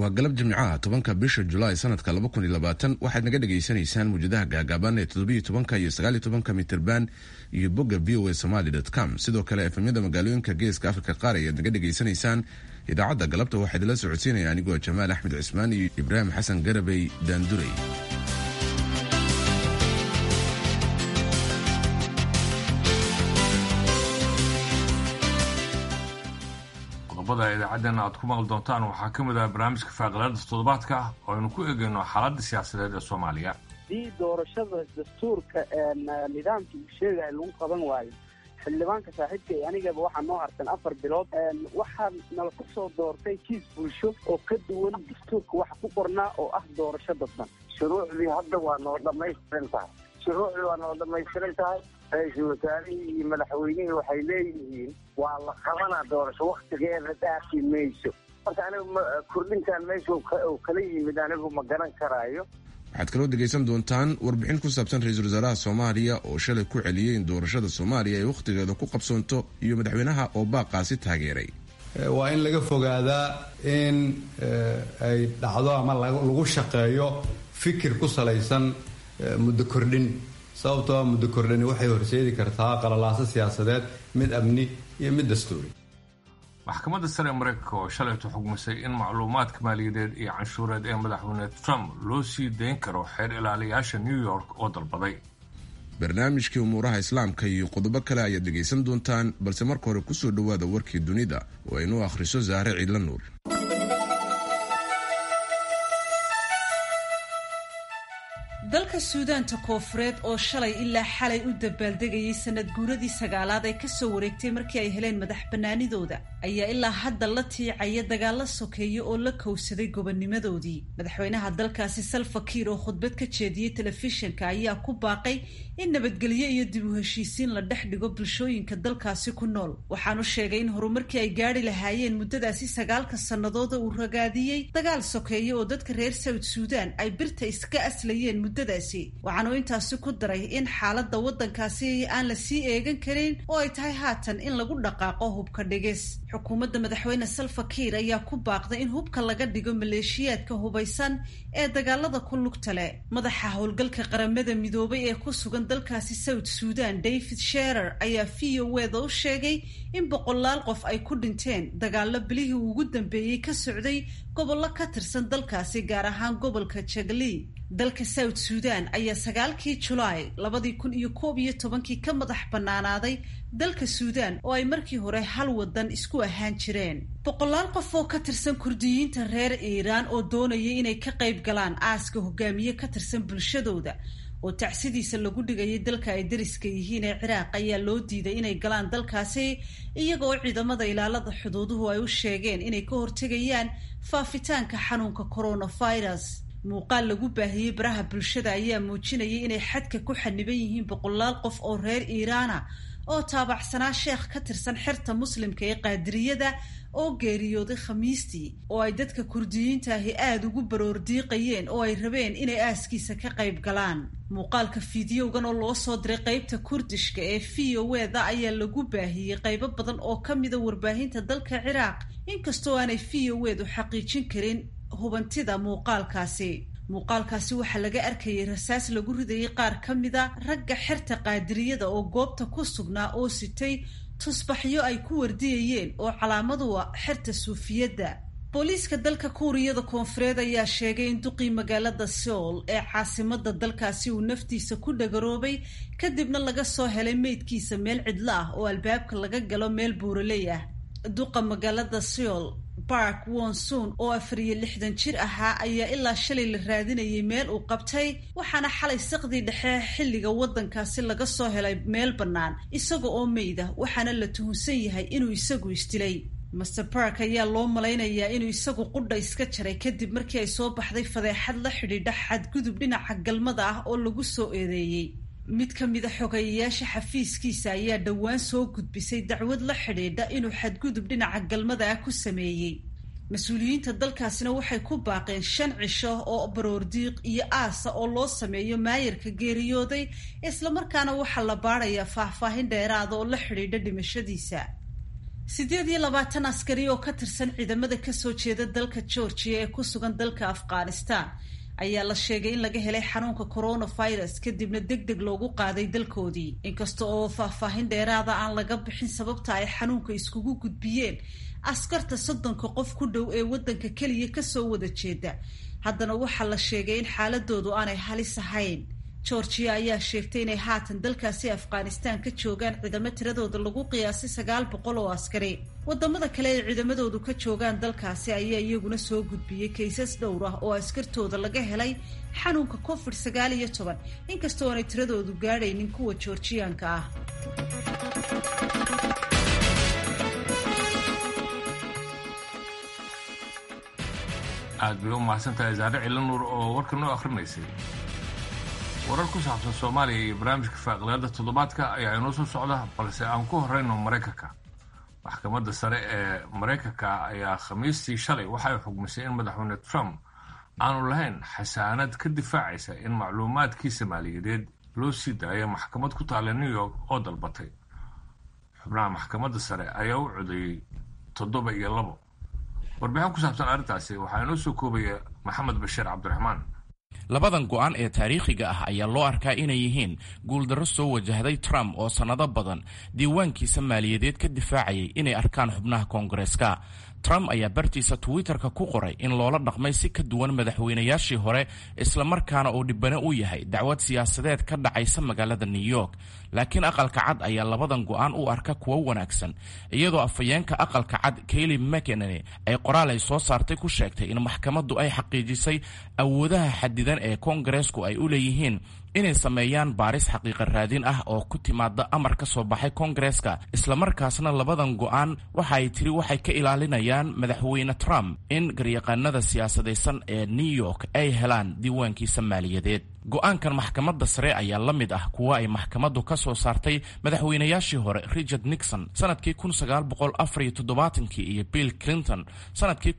waa galab jimcaha tobanka bisha julaay sanadka laba kun iyo labaatan waxaad naga dhagaysanaysaan muwjadaha gaagaaban ee toddobiyo tobanka iyo sagaaliyo tobanka mitirban iyo bogga v o a somaly com sidoo kale efemyada magaalooyinka geeska afrika qaar ayaad naga dhagaysanaysaan idaacadda galabta waxaa idinla socodsiinaya anigoo jamaal axmed cismaan iyo ibraahim xasan garabey daandurey qodobada idaacaddeena aad ku maqli doontaan waxaa ka mid ah barnaamijka faaqilada toddobaadka oo aynu ku eegayno xaaladda siyaasadeed ee soomaaliya haddii doorashada dastuurka nidaamkii uu sheegaya lagu qaban waayo xildhibaanka saaxiibka iyo anigaba waxaa noo harsan afar bilood waxaa nala ku soo doortay kiis bulsho oo ka duwan dastuurka waxa ku qornaa oo ah doorasho dadban shuruucdii hadda waa noo dhammaystiran tahay shuruucdii waa noo dhammaystiran tahay ra-iisul wasaarihii iyo madaxweynihii waxay leeyihiin waa la qabanaa doorasho waktigeeda dhaafi mayso marka anigu kordhintan meesha kala yimid anigu ma garan karaayo waxaad kaloo dhegaysan doontaan warbixin ku saabsan ra-iisul wasaaraha soomaaliya oo shalay ku celiyey in doorashada soomaaliya ay wakhtigeeda ku qabsoonto iyo madaxweynaha oo baaqaasi taageeray waa in laga fogaadaa in ay dhacdo ama lagu shaqeeyo fikir ku salaysan muddo kordhin sababtoo muddo kordhani waxay horseedi kartaa qalalaaso siyaasadeed mid amni iyo mid dastuuri maxkamadda sare ee mareykanka oo shalaytu xugmisay in macluumaadka maaliyadeed iyo canshuureed ee madaxweyne trump loo sii dayn karo xeer ilaaliyaasha new york oo dalbaday barnaamijkii umuuraha islaamka iyo qodobo kale ayaad dhegaysan doontaan balse marka hore kusoo dhowaada warkii dunida oo aynuu akhriso saare ciidla nuur dalka suudaanta koofureed oo shalay ilaa xalay u dabaaldegayay sanad guuradii sagaalaad ay kasoo wareegtay markii ay heleen madax bannaanidooda ayaa ilaa hadda la tiicaya dagaalo sokeeye oo la kowsaday gobonnimadoodii madaxweynaha dalkaasi salva kiir oo khudbad ka jeediyey telefishinka ayaa ku baaqay in nabadgelyo iyo dib u heshiisiin la dhex dhigo bulshooyinka dalkaasi ku nool waxaanu sheegay in horumarkii ay gaadhi lahaayeen muddadaasi sagaalka sannadooda uu ragaadiyey dagaal sokeeye oo dadka reer south suudan ay birta iska aslayeen muddadaasi waxaanu intaasi ku daray in xaaladda waddankaasi aan la sii eegan karin oo ay tahay haatan in lagu dhaqaaqo hubka dhigis xukuumadda madaxweyne salva kiir ayaa ku baaqday in hubka laga dhigo maleeshiyaadka hubaysan ee dagaalada ku lugta leh madaxa howlgalka qaramada midoobay ee ku sugan dalkaasi south suudan david sherer ayaa v o weda u sheegay in boqolaal qof ay ku dhinteen dagaalo bilihii ugu dambeeyey ka socday gobollo ka tirsan dalkaasi gaar ahaan gobolka jagli dalka south suudan ayaa sagaalkii julaay labadii kun iyo koob iyo tobankii ka madax bannaanaaday dalka suudan oo ay markii hore hal wadan isku ahaan jireen boqolaal qof oo ka tirsan kurdiyiinta reer iiraan oo doonayay inay ka qayb galaan aaska hogaamiye ka tirsan bulshadooda oo tacsidiisa lagu dhigayay dalka ay dariska yihiin ee ciraaq ayaa loo diiday inay galaan dalkaasi iyaga oo ciidamada ilaalada xuduuduhu ay u sheegeen inay ka hortegayaan faafitaanka xanuunka coronavirus muuqaal lagu baahiyey baraha bulshada ayaa muujinayay inay xadka ku xaniban yihiin boqolaal qof oo reer iiraana oo taabacsanaa sheekh ka tirsan xerta muslimka ee qaadiriyada oo geeriyooday khamiistii oo ay dadka kurdiyiinta ahi aada ugu baroordiiqayeen oo ay rabeen inay aaskiisa ka qayb galaan muuqaalka fiidiyowgan oo loo soo diray qeybta kurdishka ee v o weda ayaa lagu baahiyey qaybo badan oo ka mida warbaahinta dalka ciraaq inkastoo aanay v o wedu xaqiijin karin hubantida muuqaalkaasi muuqaalkaasi waxaa laga arkayay rasaas lagu ridayay qaar ka mida ragga xerta qaadiriyada oo goobta ku sugnaa oo sitay tusbaxyo ay ku wardiyayeen oo calaamadu ah xerta suufiyadda booliiska dalka kuuriyada koonfureed ayaa sheegay in duqii magaalada seoul ee caasimada dalkaasi uu naftiisa ku dhagaroobay kadibna laga soo helay meydkiisa meel cidlo ah oo albaabka laga galo meel buuraley ah duqa magaalada seoul bark wonson oo afar iyo lixdan jir ahaa ayaa ilaa shalay la raadinayay meel uu qabtay waxaana xalay saqdii dhexe xilliga waddankaasi laga soo helay meel bannaan isaga oo meyda waxaana la tuhunsan yahay inuu isagu isdilay master bark ayaa loo malaynayaa inuu isagu qudha iska jaray kadib markii ay soo baxday fadeexad la xidhiidha xadgudub dhinaca galmada ah oo lagu soo eedeeyey mid ka mida xogeeyayaasha xafiiskiisa ayaa dhowaan soo gudbisay dacwad la xidhiidha inuu xadgudub dhinaca galmada ah ku sameeyey mas-uuliyiinta dalkaasina waxay ku baaqeen shan cisho oo baroordiiq iyo aasa oo loo sameeyo maayarka geeriyooday islamarkaana waxaa la baadhayaa faahfaahin dheeraada oo la xidhiidha dhimashadiisa siddeed iyo labaatan askari oo ka tirsan ciidamada kasoo jeeda dalka georgia ee ku sugan dalka afghanistan ayaa la sheegay in laga helay xanuunka coronavirus kadibna deg deg loogu qaaday dalkoodii inkasta oo faahfaahin dheeraada aan laga bixin sababta ay xanuunka iskugu gudbiyeen askarta soddonka qof ku dhow ee waddanka keliya kasoo wada jeeda haddana waxaa la sheegay in xaaladoodu aanay halis ahayn georgia ayaa sheegtay inay haatan dalkaasi afghanistan ka joogaan ciidamo tiradooda lagu qiyaasay sagaal boqol oo askari wadamada kale ee ciidamadoodu ka joogaan dalkaasi ayaa iyaguna soo gudbiyey kaysas dhowr ah oo askartooda laga helay xanuunka covid sagaal iyo toban inkastoo aanay tiradoodu gaadhaynin kuwa georgiyaanka ah aad bay u mahadsantahay zaare cilanuur oo warka noo akrinaysay warar ku saabsan soomaaliya iyo barnaamijka faaqilaada toddobaadka ayaa inoo soo socda balse aan ku horeyno maraykanka maxkamadda sare ee maraykanka ayaa khamiistii shalay waxay xugmisay in madaxweyne trump aanu lahayn xasaanad ka difaacaysa in macluumaadkiisa maaliyadeed loo sii daayo maxkamad ku taalla new york oo dalbatay xubnaha maxkamadda sare ayaa u codeeyey toddoba iyo labo warbixin ku saabsan arrintaasi waxaa inoo soo koobaya maxamed bashiir cabdiraxmaan labadan go'aan ee taariikhiga ah ayaa loo arkaa inay yihiin guuldarro soo wajahday trump oo sannado badan diiwaankiisa maaliyadeed ka difaacayay inay arkaan xubnaha koongareeska trump ayaa bartiisa twitter-ka ku qoray in loola dhaqmay si ka duwan madaxweynayaashii hore islamarkaana uu dhibane u yahay dacwad siyaasadeed ka dhacaysa magaalada new york laakiin aqalka cad ayaa labadan go'aan u arka kuwo wanaagsan iyadoo afhayeenka aqalka cad kayli mckenany ay qoraal ay soo saartay ku sheegtay in maxkamaddu ay xaqiijisay awoodaha xadidan ee koongareesku ay u leeyihiin inay sameeyaan baaris xaqiiqa raadin ah oo ku timaada amar ka soo baxay koongareeska islamarkaasna labadan go'aan waxa ay tiri waxay ka ilaalinayaan madaxweyne trump in garyaqaanada siyaasadaysan ee new york ay helaan diiwaankiisa maaliyadeed go'aankan maxkamadda sare ayaa la mid ah kuwa ay maxkamaddu ka soo saartay madaxweynayaashii hore richard nixon sanadkii kii iyo bill clinton sanadkii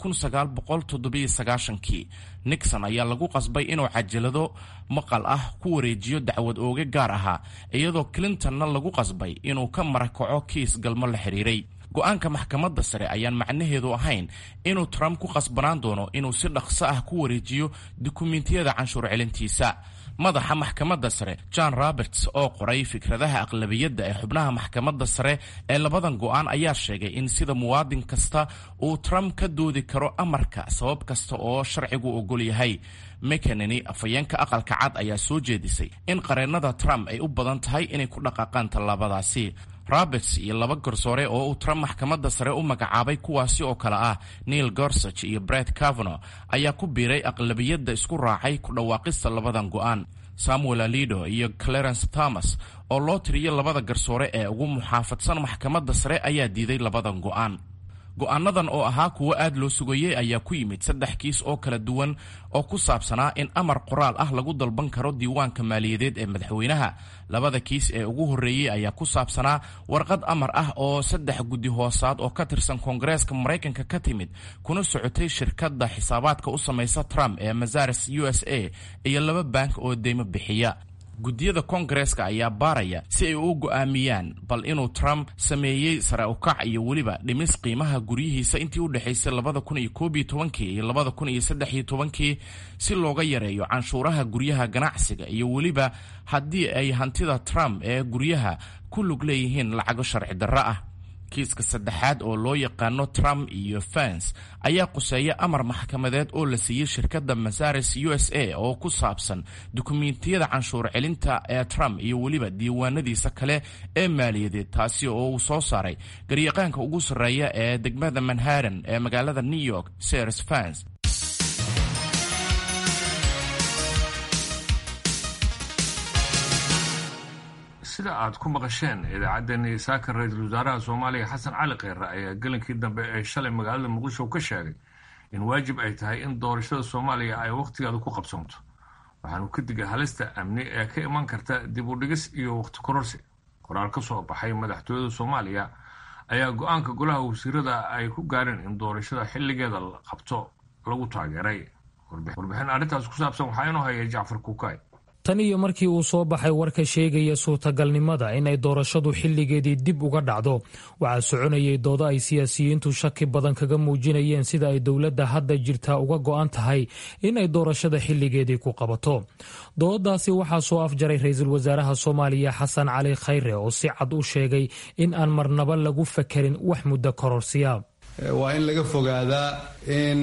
kii nixon ayaa lagu qasbay inuu cajalado maqal ah ku wareejiyo dacwad ooge gaar ahaa iyadoo clintonna lagu qasbay inuu ka marakaco kiis galmo la xidhiiray go'aanka maxkamadda sare ayaan macnaheedu ahayn inuu trump ku qasbanaan doono inuu si dhaqso ah ku wareejiyo dukumentiyada canshuur celintiisa madaxa maxkamadda sare john roberts oo qoray fikradaha aqlabiyadda ee xubnaha maxkamadda sare ee labadan go'aan ayaa sheegay in sida muwaadin kasta uu trump ka doodi karo amarka sabab kasta oo sharcigu ogol yahay mckenany afhayeenka aqalka cad ayaa soo jeedisay in qareennada trump ay u badan tahay inay ku dhaqaaqaan tallaabadaasi roberts iyo laba garsoore oo uu trump maxkamadda sare u magacaabay kuwaasi oo kale ah neil gorsage iyo bret cavano ayaa ku biiray aqlabiyadda isku raacay ku dhawaaqista labadan go'aan samuel alido iyo clarence thomas oo loo tiriyo labada garsoore ee ugu muxaafadsan maxkamadda sare ayaa diiday labadan go'aan go'aanadan oo ahaa kuwo aad loo sugayey ayaa ku yimid saddex kiis oo kala duwan oo ku saabsanaa in amar qoraal ah lagu dalban karo diiwaanka maaliyadeed ee madaxweynaha labada kiis ee ugu horreeyey ayaa ku saabsanaa warqad amar ah oo saddex guddi hoosaad oo ka tirsan koongareeska maraykanka ka timid kuna socotay shirkadda xisaabaadka u samaysa trump ee mazares u s a iyo laba bank oo deymo bixiya guddiyada koongareeska ayaa baaraya si ay u go'aamiyaan bal inuu trump sameeyey sare ukac iyo weliba dhimis qiimaha guryihiisa intii u dhexaysay labada kun iyo koob iyo tobankii iyo labada kun iyo saddex iyo tobankii si looga yareeyo canshuuraha guryaha ganacsiga iyo weliba haddii ay hantida trump ee guryaha ku lug leeyihiin lacago sharci darro ah kiiska saddexaad oo loo yaqaano trump iyo fans ayaa quseeya amar maxkamadeed oo la siiyey shirkadda masares u s a oo ku saabsan dukumentiyada canshuur celinta ee trump iyo weliba diiwaanadiisa kale ee maaliyadeed taasi oo uu soo saaray garyaqaanka ugu sarreeya ee degmada manhattan ee magaalada new york sers fans sida aad ku maqasheen idaacaddeenii saaka ra-iisul wasaaraha soomaaliya xasan cali kheyre ayaa gelinkii dambe ee shalay magaalada muqdisho ka sheegay in waajib ay tahay in doorashada soomaaliya ay wakhtigeeda ku qabsanto waxaanu ka digay halista amni ee ka iman karta dib u dhigis iyo wakhti kororsi qoraal ka soo baxay madaxtooyada soomaaliya ayaa go-aanka golaha wasiirada ay ku gaareen in doorashada xilligeeda la qabto lagu taageeray warbixin arrintaas ku saabsan waxaa inoo hayay jacfar kuukay tan iyo markii uu soo baxay warka sheegaya suurtagalnimada inay doorashadu xilligeedii dib uga dhacdo waxaa soconayay doodo ay siyaasiyiintu shaki badan kaga muujinayeen sida ay dowladda hadda jirtaa uga go'an tahay inay doorashada xilligeedii ku qabato dooddaasi waxaa soo afjaray ra-iisul wasaaraha soomaaliya xasan cali khayre oo si cad u sheegay in aan marnaba lagu fakerin wax muddo kororsiya waa in laga fogaadaa in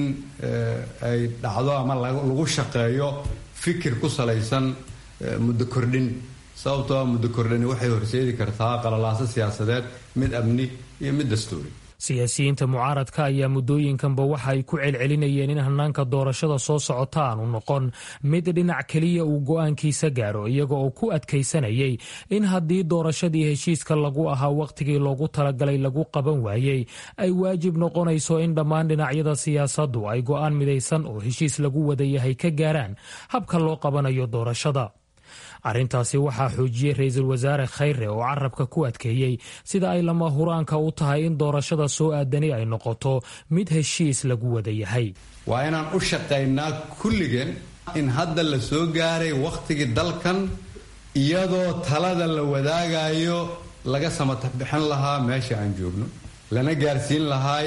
ay dhacdo ama lagu shaqeeyo fikir ku salaysan muddo kordhin sababtoo ah muddo kordhani waxay horseedi kartaa qalalaaso siyaasadeed mid amni iyo mid dastuuri siyaasiyiinta mucaaradka ayaa muddooyinkanba waxa ay ku celcelinayeen in hanaanka doorashada soo socota aanu noqon mid dhinac keliya uu go'aankiisa gaaro iyaga oo ku adkaysanayay in haddii doorashadii heshiiska lagu ahaa wakhtigii loogu talagalay lagu qaban waayey ay waajib noqonayso in dhammaan dhinacyada siyaasaddu ay go'aan midaysan oo heshiis lagu wada yahay ka gaaraan habka loo qabanayo doorashada arrintaasi waxaa xoojiyey ra-iisul wasaare khayre oo carabka ku adkeeyey sida ay lama huraanka u tahay in doorashada soo aadani ay noqoto mid heshiis lagu wada yahay waa inaan u shaqaynaa kulligeen in hadda la soo gaaray wakhtigii dalkan iyadoo talada la wadaagayo laga samatabixin lahaa meesha aan joogno lana gaarsiin lahay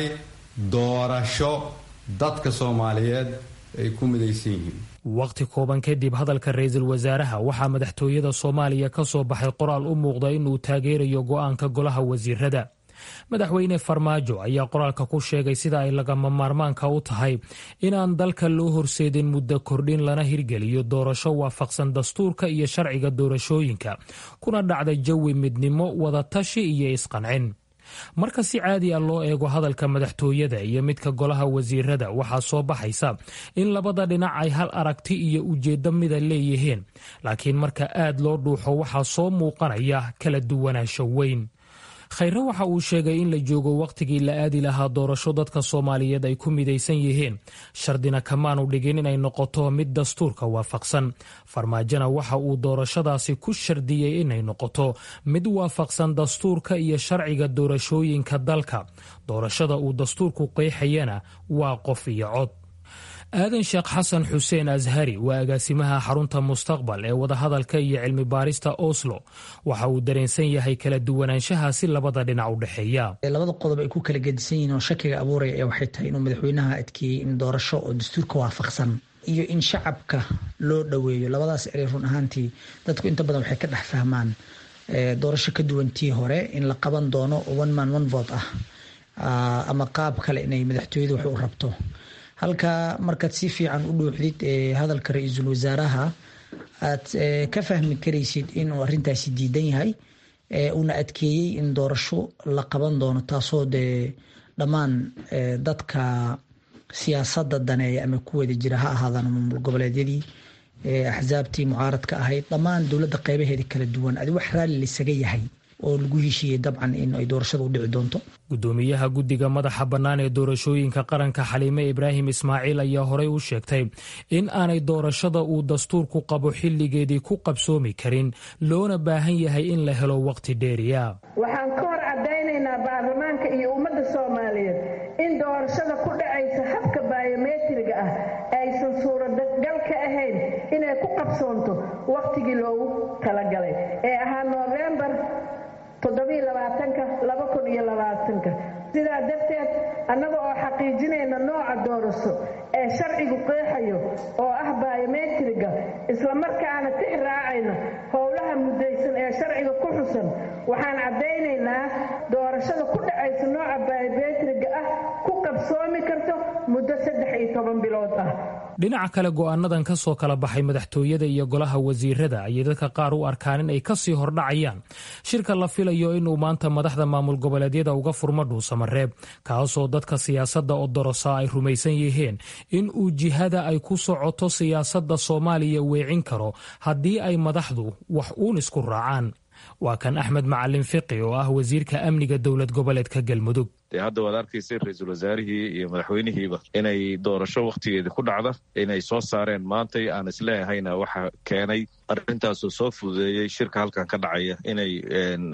doorasho dadka soomaaliyeed ay ku midaysan yihiin waqti kooban kadib hadalka ra-iisul wasaaraha waxaa madaxtooyada soomaaliya ka soo baxay qoraal u muuqda inuu taageerayo go'aanka golaha wasiirada madaxweyne farmaajo ayaa qoraalka ku sheegay sida ay lagama maarmaanka u tahay inaan dalka loo horseedin muddo kordhin lana hirgeliyo doorasho waafaqsan dastuurka iyo sharciga doorashooyinka kuna dhacda jawi midnimo wadatashi iyo isqancin marka si caadi a loo eego hadalka madaxtooyada iyo midka golaha wasiirada waxaa soo baxaysa in labada dhinac ay hal aragti iyo ujeeddo mida leeyihiin laakiin marka aad loo dhuuxo waxaa soo muuqanaya kala duwanaansho weyn khayre waxa uu sheegay in la joogo wakhtigii la aadi lahaa doorasho dadka soomaaliyeed ay ku midaysan yihiin shardina kamaanu dhigin inay noqoto mid dastuurka waafaqsan farmaajona waxa uu doorashadaasi ku shardiyey inay noqoto mid waafaqsan dastuurka iyo sharciga doorashooyinka dalka doorashada uu dastuurku qeexayana waa qof iyo cod aadan sheekh xasan xuseen ashari waa agaasimaha xarunta mustaqbal ee wadahadalka iyo cilmi baarista oslo waxa uu dareensan yahay kala duwanaanshaha si labada dhinac u dhexeeya labada qodob ay ku kala gedisan yihiin oo shakiga abuuraya ee waxay tahay inuu madaxweynaha adkeeyey in doorasho oo dastuurka waafaqsan iyo in shacabka loo dhoweeyo labadaas erey run ahaantii dadku inta badan waxay ka dhex fahmaan doorasho ka duwantii hore in la qaban doono one man one vote ah ama qaab kale inay madaxtooyada wax u rabto halka markaad si fiican u dhuuxdid hadalka ra-iisul wasaaraha aad ka fahmi karaysid inuu arintaasi diidan yahay uuna adkeeyey in doorasho la qaban doono taasoo dee dhammaan dadka siyaasada daneeya ama ku wada jira ha ahaadaan maamul goboleedyadii axsaabtii mucaaradka ahayd dhammaan dowladda qeybaheeda kala duwan adi wax raalli laisaga yahay oo lagu heshiiyey dabcan in ay doorashada u dhici doonto gudoomiyaha guddiga madaxa bannaan ee doorashooyinka qaranka xaliime ibraahim ismaaciil ayaa horey u sheegtay in aanay doorashada uu dastuurku qabo xilligeedii ku qabsoomi karin loona baahan yahay in la helo waqti dheeriya waxaan ka hor caddaynaynaa baarlamaanka iyo ummadda soomaaliyeed in doorashada ku dhacaysa habka baayometriga ah aysan suuragal ka ahayn inay ku qabsoonto wakhtigii loogu talagalay ee ahaa noofembar sidaa darteed annaga oo xaqiijinayna nooca doorasho ee sharcigu qeexayo oo ah baayometriga islamarkaana tix raacayna howlaha mudaysan ee sharciga ku xusan waxaan caddaynaynaa doorashada ku dhacaysa nooca baayometriga ah ku qabsoomi karto muddo saddex iyo toban bilood ah dhinaca kale go'aanadan ka soo kala baxay madaxtooyada iyo golaha wasiirada ayay dadka qaar u arkaan in ay kasii hordhacayaan shirka la filayo inuu maanta madaxda maamul goboleedyada uga furmo dhuusamareeb kaasoo dadka siyaasadda odorosa ay rumaysan yihiin in uu jihada ay ku socoto siyaasadda soomaaliya weecin karo haddii ay madaxdu wax uun isku raacaan waa kan axmed macalin fiqi oo ah wasiirka amniga dowlad goboleedka galmudug dee hadda waad arkaysay ra-iisul wasaarihii iyo madaxweynihiiba inay doorasho wakhtigeedii ku dhacda inay soo saareen maantay aan isleehayna waxa keenay arrintaasoo soo fududeeyey shirka halkan ka dhacaya inay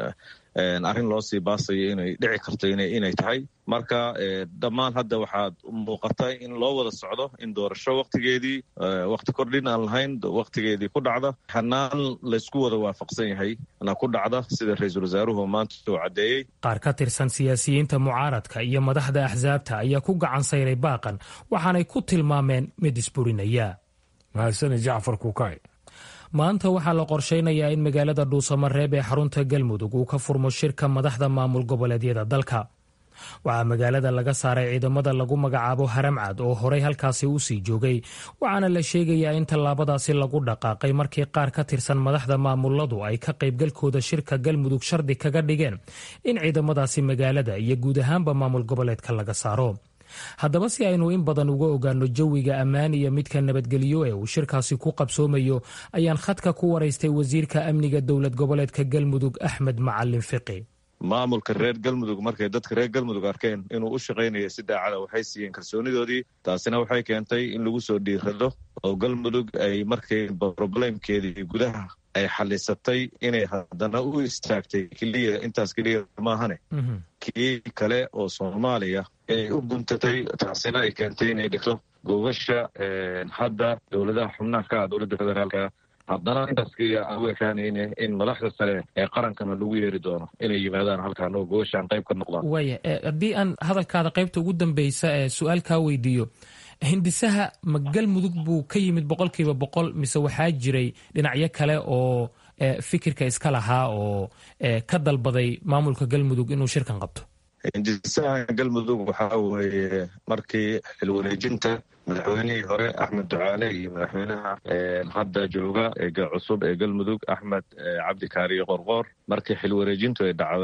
arrin loo sii baasayo inay dhici karto inay tahay marka dhammaan hadda waxaad muuqata in loo wada socdo in doorasho waktigeedii wakti kordhin aan lahayn waktigeedii ku dhacda xanaan laysku wada waafaqsan yahay na ku dhacda sida ra-iisul wasaaruhu maanta uu caddeeyey qaar ka tirsan siyaasiyiinta mucaaradka iyo madaxda axsaabta ayaa ku gacan sayray baaqan waxaanay ku tilmaameen mid isburinaya mahadsani jacfar kuukay maanta waxaa la qorshaynayaa in magaalada dhuusamareeb ee xarunta galmudug uu ka furmo shirka madaxda maamul goboleedyada dalka waxaa magaalada laga saaray ciidamada lagu magacaabo haramcad oo horey halkaasi u sii joogay waxaana la sheegayaa in tallaabadaasi lagu dhaqaaqay markii qaar ka tirsan madaxda maamuladu ay ka qaybgalkooda shirka galmudug shardi kaga dhigeen in ciidamadaasi magaalada iyo guud ahaanba maamul goboleedka laga saaro haddaba si aynu in badan uga ogaano jawiga ammaan iyo midka nabadgelyo ee uu shirkaasi ku qabsoomayo ayaan khadka ku waraystay wasiirka amniga dowlad goboleedka galmudug axmed macalin fiqi maamulka reer galmudug markay dadka reer galmudug arkeen inuu u shaqaynaya si daacada waxay siiyeen kalsoonidoodii taasina waxay keentay in lagu soo dhiirado oo galmudug ay markay roblemkeedii gudaha ay xalisatay inay haddana u istaagtay keliya intaas keliya maahane kii kale oo soomaaliya ay u guntatay taasina ay keentay inay dhigto gogasha hadda dowladaha xubnaha ka ah dowladda federaalka haddana intaas keliya aan u ekaanayne in madaxda sare ee qarankana lagu yeeri doono inay yimaadaan halkaan oo gogashaan qayb ka noqdaan waaya haddii aan hadalkaada qaybta ugu dambeysa ee su-aal kaa weydiiyo hindisaha ma galmudug buu ka yimid boqolkiiba boqol mise waxaa jiray dhinacyo kale oo fikirka iska lahaa oo ka dalbaday maamulka galmudug inuu shirkan qabto hindisaha galmudug waxaa weeye markii xilwareejinta madaxweynihii hore axmed ducaale iyo madaxweynaha hadda jooga eega cusub ee galmudug axmed cabdi kaariyo qorqoor markii xilwareejintu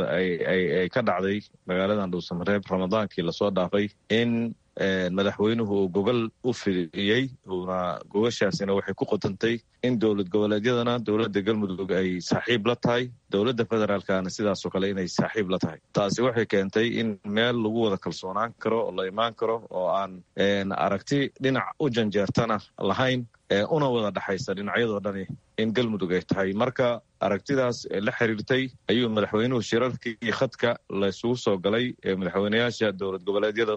ay ka dhacday magaaladan dhuusamareeb ramadaankii lasoo dhaafay in madaxweynuhu uu gogol u fidiyey uuna gogashaasina waxay ku qotantay in dowlad goboleedyadana dowladda galmudug ay saaxiib la tahay dowladda federaalkana sidaasoo kale inay saaxiib la tahay taasi waxay keentay in meel lagu wada kalsoonaan karo oo la imaan karo oo aan aragti dhinac u janjeertana lahayn una wada dhexaysa dhinacyadoo dhani in galmudug ay tahay marka aragtidaas la xiriirtay ayuu madaxweynuhu shirarkii khadka la isugu soo galay ee madaxweyneyaasha dowlad goboleedyada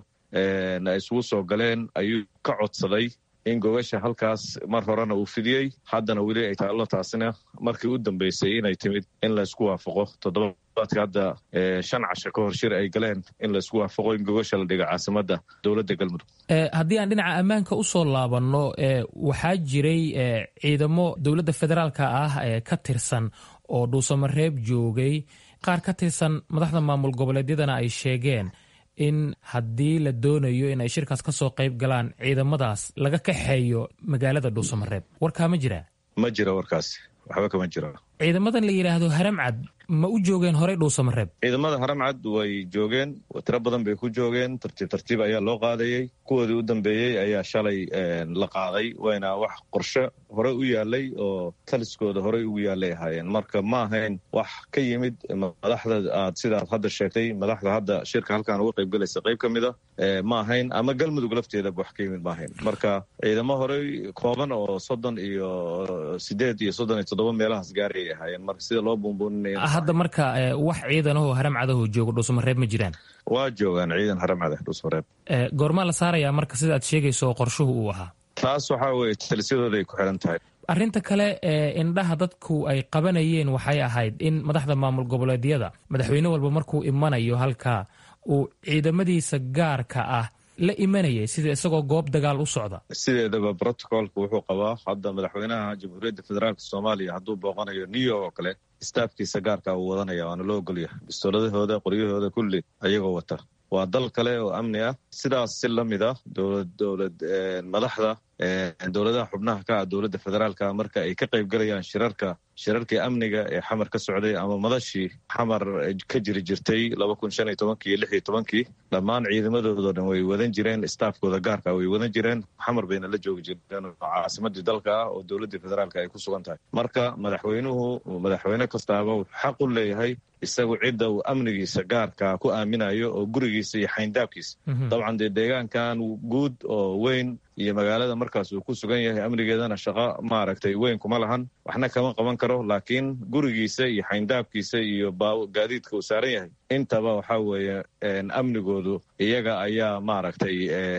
ay isugu soo galeen ayuu ka codsaday in gogasha halkaas mar horena uu fidiyey haddana weli ay taallo taasina markii u dambeysay inay timid in laysku waafaqo toddobaadka hadda shan casho ka hor shir ay galeen in laysku waafaqo in gogasha la dhiga caasimadda dowladda galmudug haddii aan dhinaca ammaanka u soo laabanno waxaa jiray ciidamo dowladda federaalka ah ee ka tirsan oo dhuusamareeb joogay qaar ka tirsan madaxda maamul goboleedyadana ay sheegeen in haddii la doonayo in ay shirkaas ka soo qayb galaan ciidamadaas laga kaxeeyo magaalada dhuusamareeb warkaa ma jiraa ma jiro warkaas waxba kama jiro ciidamadan la yidhaahdo haramcad ma u joogeen horey dhuusamareeb ciidamada haramcad way joogeen tiro badan bay ku joogeen tartiib tartiib ayaa loo qaadayey kuwoodii u dambeeyey ayaa shalay la qaaday wayna wax qorshe hore u yaalay oo taliskooda horey ugu yaalay ahaayeen marka ma ahayn wax ka yimid madaxda aad sidaad hadda sheegtay madaxda hadda shirka halkaan uga qayb galaysa qayb ka mid a ma ahayn ama galmudug lafteedaba wax ka yimid ma ahayn marka ciidamo horey kooban oo soddon iyo sideed iyo soddon iyo toddoba meelahaas gaarayay ahaayeen marka sida loo buunbuuninaya hadda marka wax ciidanahoo haramcadahoo jooga dhuusamareeb ma jiraan waa joogaan ciidan haramcada dhuusamareeb goormaa la saarayaa marka sida aad sheegayso oo qorshuhu uu ahaa taas waxaa weeye talisyadooda ay ku xiran tahay arrinta kale ee indhaha dadku ay qabanayeen waxay ahayd in madaxda maamul goboleedyada madaxweyne walba markuu imanayo halkaa uu ciidamadiisa gaarka ah la imanayay sida isagoo goob dagaal u socda sideedaba brotocolka wuxuu qabaa hadda madaxweynaha jamhuuriyadda federaalk soomaaliya hadduu booqanayo new york oo kale staafkiisa gaarka uu wadanaya waana loo ogolyahay bistooladahooda qoryahooda kulli ayagoo wata waa dal kale oo amni ah sidaas si la mid ah dowlad dowlad madaxda dowladaha xubnaha ka ah dowladda federaalka marka ay ka qayb galayaan shirarka shirarkii amniga ee xamar ka socday ama madashii xamar ka jiri jirtay laba kun shan iyo tobankii iyo lix iyo tobankii dhammaan ciidamadoodo dhan way wadan jireen staafkooda gaarka way wadan jireen xamar bayna la joogi jireen oo caasimadii dalka ah oo dowladdii federaalka ay ku sugan tahay marka madaxweynuhu madaxweyne kastaaba wuxuu xaq u leeyahay isagu cidda uu amnigiisa gaarka ku aaminayo oo gurigiisa iyo xayndaabkiisa dabcan dee deegaankan guud oo weyn iyo magaalada markaas uu ku sugan yahay amnigeedana shaqo maaragtay weyn kuma lahan waxna kama qaban karo karo laakiin gurigiisa iyo xayndaabkiisa iyo gaadiidka uu saaran yahay intaba waxaa weeye amnigoodu iyaga ayaa maaragtay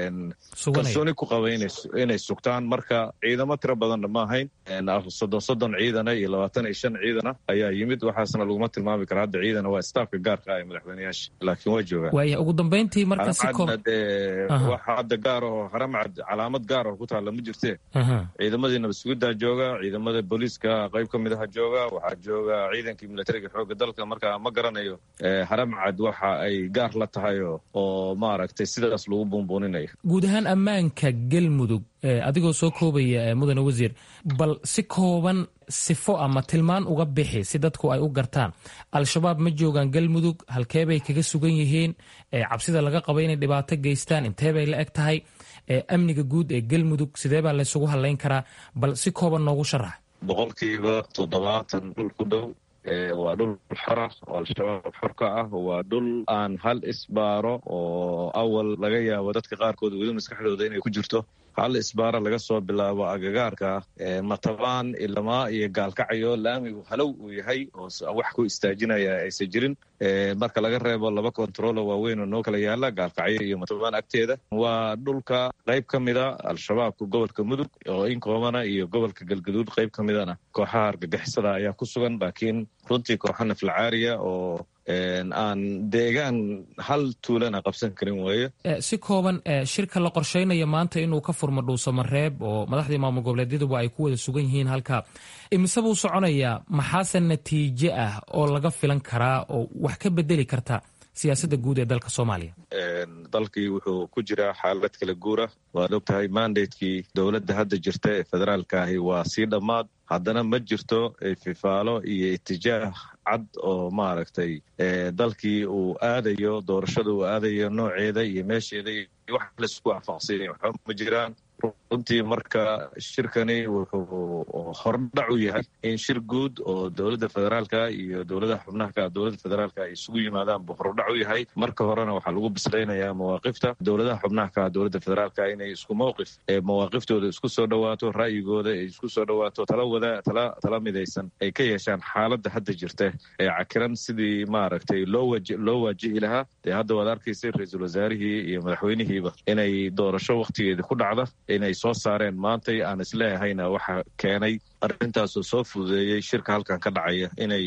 kalsooni ku qaba inay sugtaan marka ciidamo tiro badanna ma ahayn soddon soddon ciidana iyo labaatan iyo shan ciidana ayaa yimid waxaasna laguma tilmaami kara hadda ciidana waa staafka gaarka ah ee madaxweyneyaasha laakiin waa joogaan waaya ugu dambeyntii marka si koob dee waxa hadda gaar aho haramcad calaamad gaar aho ku taalla ma jirtee ciidamadii nabadsugidaa jooga ciidamada booliiska qayb ka mid aha jooga waxaa jooga ciidankii militariga xoogga dalka marka ma garanayo haramcad waxa ay gaar la tahay oo maaragtay sidaas lagu buunbuuninayo guud ahaan ammaanka galmudug adigoo soo koobaya mudane wasiir bal si kooban sifo ama tilmaan uga bixi si dadku ay u gartaan al-shabaab ma joogaan galmudug halkeebay kaga sugan yihiin cabsida laga qaba inay dhibaato geystaan inteebay la eg tahay amniga guud ee galmudug sidee baa laysugu hadlayn karaa bal si kooban noogu sharax boqolkiiba toddobaatan dhul ku dhow waa dhul xora oo al-shabaab xor ka ah waa dhul aan hal isbaaro oo awal laga yaabo dadka qaarkood weli maskaxdooda inay ku jirto hal isbaaro laga soo bilaabo agagaarka matabaan ilamaa iyo gaalkacyo laamigu halow uu yahay oo wax ku istaajinaya aysan jirin marka laga reebo laba kontarolo waaweyn oo noo kala yaala gaalkacyo iyo matabaan agteeda waa dhulka qayb ka mida al-shabaabka gobolka mudug oo in koobana iyo gobolka galgaduud qayb ka midana kooxaha argagixisada ayaa ku sugan laakiin runtii kooxa naflacaariya oo aan deegaan hal tuulana qabsan karin weeye si kooban shirka la qorsheynaya maanta inuu ka furmo dhuusamareeb oo madaxdii maamul goboleedyaduba ay ku wada sugan yihiin halka imise buu soconayaa maxaase natiijo ah oo laga filan karaa oo wax ka bedeli karta siyaasadda guud ee dalka soomaaliya dalkii wuxuu ku jiraa xaalad kala guura waad og tahay mandatekii dowladda hadda jirta ee federaalka ahi waa sii dhammaad haddana ma jirto fifaalo iyo itijaah cad oo maaragtay dalkii uu aadayo doorashada uu aadayo nooceeda iyo meesheeda iyo wax laisku waafaqsiinay waxba ma jiraan runtii marka shirkani wuxuu hordhac u yahay in shir guud oo dowladda federaalka iyo dowladaha xubnaha ka dowladda federaalka ay isugu yimaadaan buu hordhac u yahay marka horena waxaa lagu bislaynayaa mawaaqifta dowladaha xubnaha ka dowladda federaalka inay isku mowqif ee mawaaqiftooda isku soo dhawaato ra'yigooda ay isku soo dhawaato tala wada tala tala midaysan ay ka yeeshaan xaaladda hadda jirta ee cakiran sidii maaragtay loo waji loo waajihi lahaa dee hadda waad arkaysay ra-iisul wasaarihii iyo madaxweynihiiba inay doorasho wakhtigeedii ku dhacda inay soo saareen maantay aan isleehayna waxa keenay arrintaasoo soo fududeeyey shirka halkan ka dhacaya inay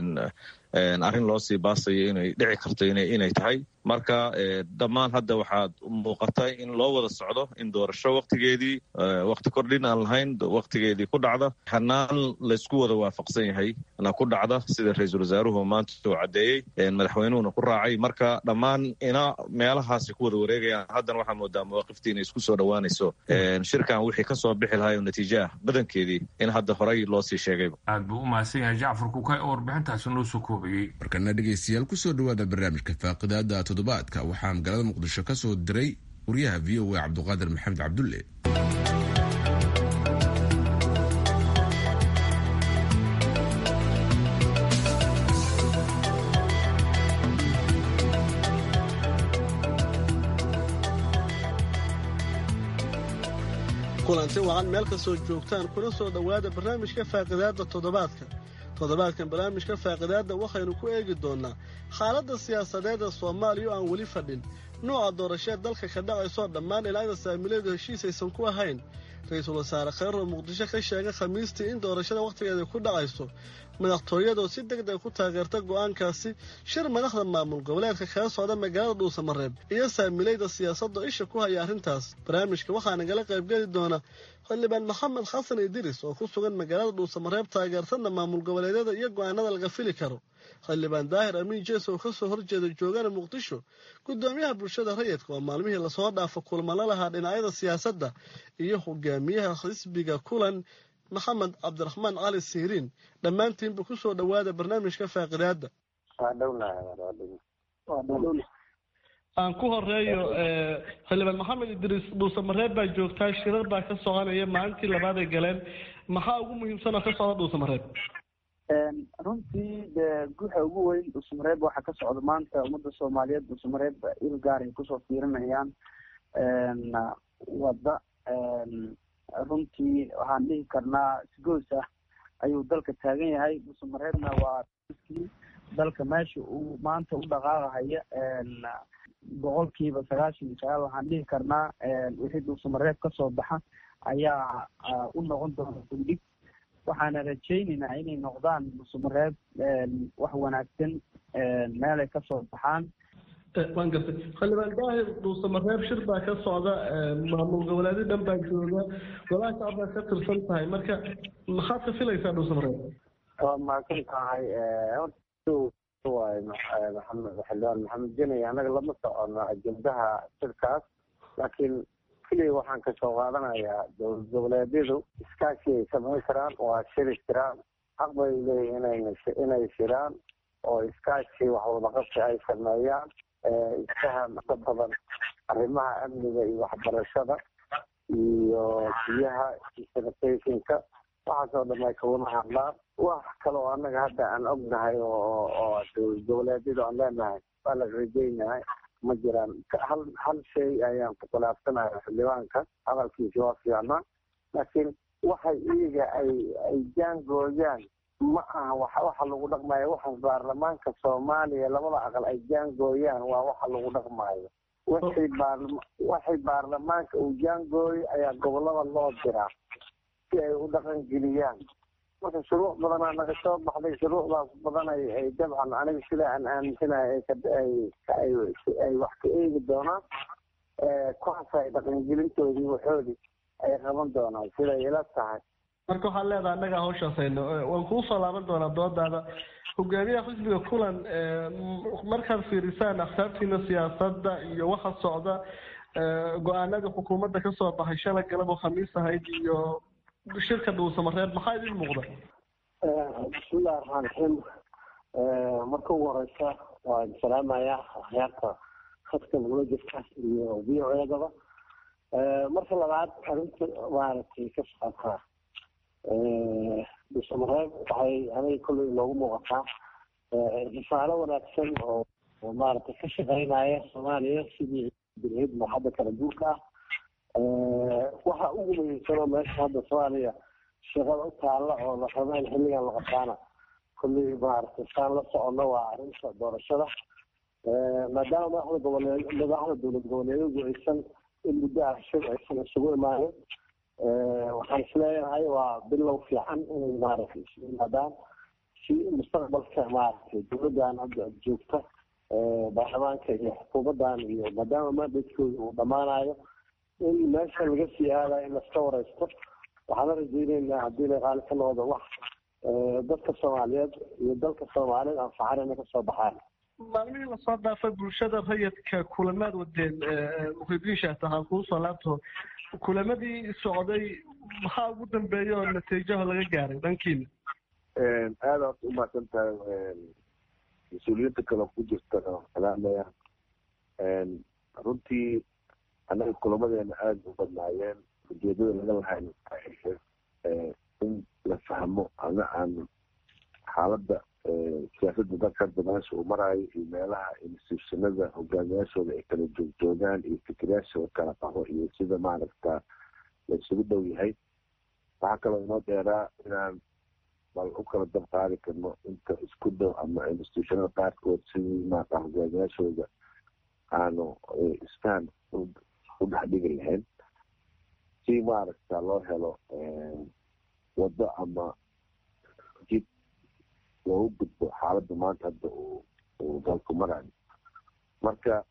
arrin loo sii baasayo inay dhici karto inay tahay marka dhammaan hadda waxaad muuqata in loo wada socdo in doorasho waktigeedii wakti kordhin aan lahayn waktigeedii ku dhacda hanaan laysku wada waafaqsan yahay na ku dhacda sida ra-iisul wasaaruhu maanta uu caddeeyey madaxweynuhuna ku raacay marka dhammaan ina meelahaasi ku wada wareegayaan haddana waxaa moodaa mawaaqiftii inay isku soo dhowaanayso shirkan wixii ka soo bixi lahay oo natiijo ah badankeedii in hadda horey loo sii sheegayba aad buu u mahadsan yahay jacfar kukay oo warbixintaasi noo soo koobayey markana dhegaystayaal kusoo dhawaada barnaamijka faaqidaada toddobaadka waxaa magaalada muqdisho ka soo diray wariyaha v o a cabduqaadir maxamed cabdulle kulanti wacan meel kastoo joogtaan kuna soo dhowaada barnaamijka faaqidaadda toddobaadka toddobaadkan barnaamijka faaqidaadda waxaynu ku eegi doonnaa xaaladda siyaasadeed ee soomaaliya oo aan weli fadhin nooca doorasheed dalka ka dhacaysoo dhammaan dhinacyada saamileedu heshiis aysan ku ahayn ra-iisul wasaare kheyro muqdisho ka sheegay khamiistii in doorashada wakhtigeeda ku dhacayso madaxtooyadoo si deg deg ku taageerta go'aankaasi shir madaxda maamul goboleedka kaga socda magaalada dhuusamareeb iyo saamileyda siyaasadda isha ku haya arrintaas barnaamijka waxaa nagala qaybgeli doona xildhibaan maxamed xasan idiris oo ku sugan magaalada dhuusamareeb taageertana maamul goboleedyada iyo go'aanada laga fili karo xildhibaan daahir amiin jees oo ka soo horjeeda joogana muqdisho gudoomiyaha bulshada rayidka oo maalmihii lasoo dhaafo kulmano lahaa dhinacyada siyaasadda iyo hogaamiyaha xisbiga kulan maxamed cabdiraxmaan cali siiriin dhammaantiinba ku soo dhowaada barnaamijka faaqidaadda aan ku horeeyo xildhibaan maxamed idriis dhuusamareeb baa joogtaa shirar baa ka soconaya maalintii labaad ay galeen maxaa ugu muhiimsan oo ka socda dhuusamareeb runtii de guuxa ugu weyn dhuusamareeb waxaa ka socda maanta ummadda soomaaliyeed dhuusamareeb il gaar ay kusoo fiirinayaan wadda runtii waxaan dhihi karnaa sigoos ah ayuu dalka taagan yahay dhuusamareebna waa kii dalka meesha uu maanta u dhaqaaqahaya boqolkiiba sagaashan iyo sagaal waxaan dhihi karnaa wixii dhuusamareeb kasoo baxa ayaa u noqon doona gundhig waxaana rajaynaynaa inay noqdaan dhuusamareeb wax wanaagsan meelay kasoo baxaan waan gartay xildhibaan daahir dhuusamareeb shir baa ka socda maamul goboleedyo dhan baa jooga golaha shacabkaa ka tirsan tahay marka maxaad ka filaysaa dhuusamareeb waa mahadsan tahay waay maxamed xildhibaan maxamed jenay anaga lama socono ajendaha shirkaas laakiin keliya waxaan kasoo qaadanayaa dowlad goboleedyadu iskaashi ay samayn karaan waa shiri jiraan xaq bay leeyihin inay inay shiraan oo iskaashi wax wadaqabsi ay sameeyaan isfaham ka badan arrimaha amniga iyo waxbarashada iyo biyaha iyo sanitationka waxaasoo dhan ay kawada hadlaan wax kale oo annaga hadda aan ognahay oo oo dowlad goboleedyadu aan leenahay waa la rajaynahay ma jiraan hal hal shay ayaan ku khilaafsanahay xildhibaanka hadalkiisi waa fiicnaa laakiin waxay iyaga ay ay jaangooyaan ma aha wax waxa lagu dhaqmayo waxaas baarlamaanka soomaaliya labada aqal ay jaangooyaan waa waxa lagu dhaqmayo waxay baarlama waxay baarlamaanka uu jaangooyo ayaa gobolada loo diraa si ay u dhaqan geliyaan marka shuruuc badanaa naga soo baxday shuruucdaas badan ay ay dabcan aniga sida aan aaminsanahay ay ay wax ka eegi doonaan kuwaas ay dhaqangelintoodii waxoodii ay qaban doonaan siday ila tahay marka waxaad leedahay annagaa hawshaas hayno waan kuu soo laaban doonaa doodaada hogaamiyaha xisbiga kulan markaad fiirisaan akhtaartiina siyaasadda iyo waxa socda go-aanadii xukuumadda kasoo baxay shalay galab oo khamiis ahayd iyo shirka dhuusamareeb maxaa idin muuqda bismillahi raxmaan raxiim marka ugu horeysa waan salaamayaa akhyaarta khadka nagula jirta iyo v o edaba marka labaad arrinta maaragtay ka socotaa dhuusamareeb waxay aniga kolley inoogu muuqataa risaalo wanaagsan oo maaragtay ka shaqeynaya soomaaliya sidii bilhid marxadda kala guurka ah waxa ugu muhiimsanoo meesha hadda soomaaliya shaqada u taalla oo la rabo in xilligan la qabtaana kolley maaragtay saan la socono waa arrinta doorashada maadaama madaxda goboleed madaxda dowlad goboleedyadu aysan in muddo ah shir aysan isugu imaanin waxaan isleeyahay waa bilow fiican inay maaragtay isu yimaadaan si mustaqbalka maaragtay dowladdan hadda joogta baarlamaanka iyo xukuumaddan iyo maadaama mandatkooda uu dhammaanayo in meesha laga sii aadayo in laska wareysto waxaana rajeyneynaa haddii la qaali ka noqdo wax dadka soomaaliyeed iyo dalka soomaaliyeed anfaxan inay kasoo baxaan maalmihii lasoo dhaafay bulshada rayidka kulamaad wadeen muhidiisha tahaan kuu soo laabto kulamadii socday maxaa ugu dambeeya oo natiijaha laga gaaray dhankiina aada aad u mahadsan tahay mas-uuliyiinta kale ku jirtana salaamaya runtii annaga kulamadeena aada u badnaayeen ujeedada laga lahayn in la fahmo ama aan xaaladda siyaasadda dalka hadda meesha uu maraayo iyo meelaha institutionada hogaamiyaashooda ay kala joogjoogaan iyo fikirayaashooda kala qaho iyo sida maaragta la isugu dhow yahay waxaa kaloo inoo dheeraa inaan bal u kala dab qaadi karno inta isku dhow ama institutionada qaarkood sidii maarata hogaamiyaashooda aanu isfaham u dhex dhigi lahayn si maaragta loo helo waddo ama jid loogu gudbo xaaladda maanta hadda uu uu dalku marayo marka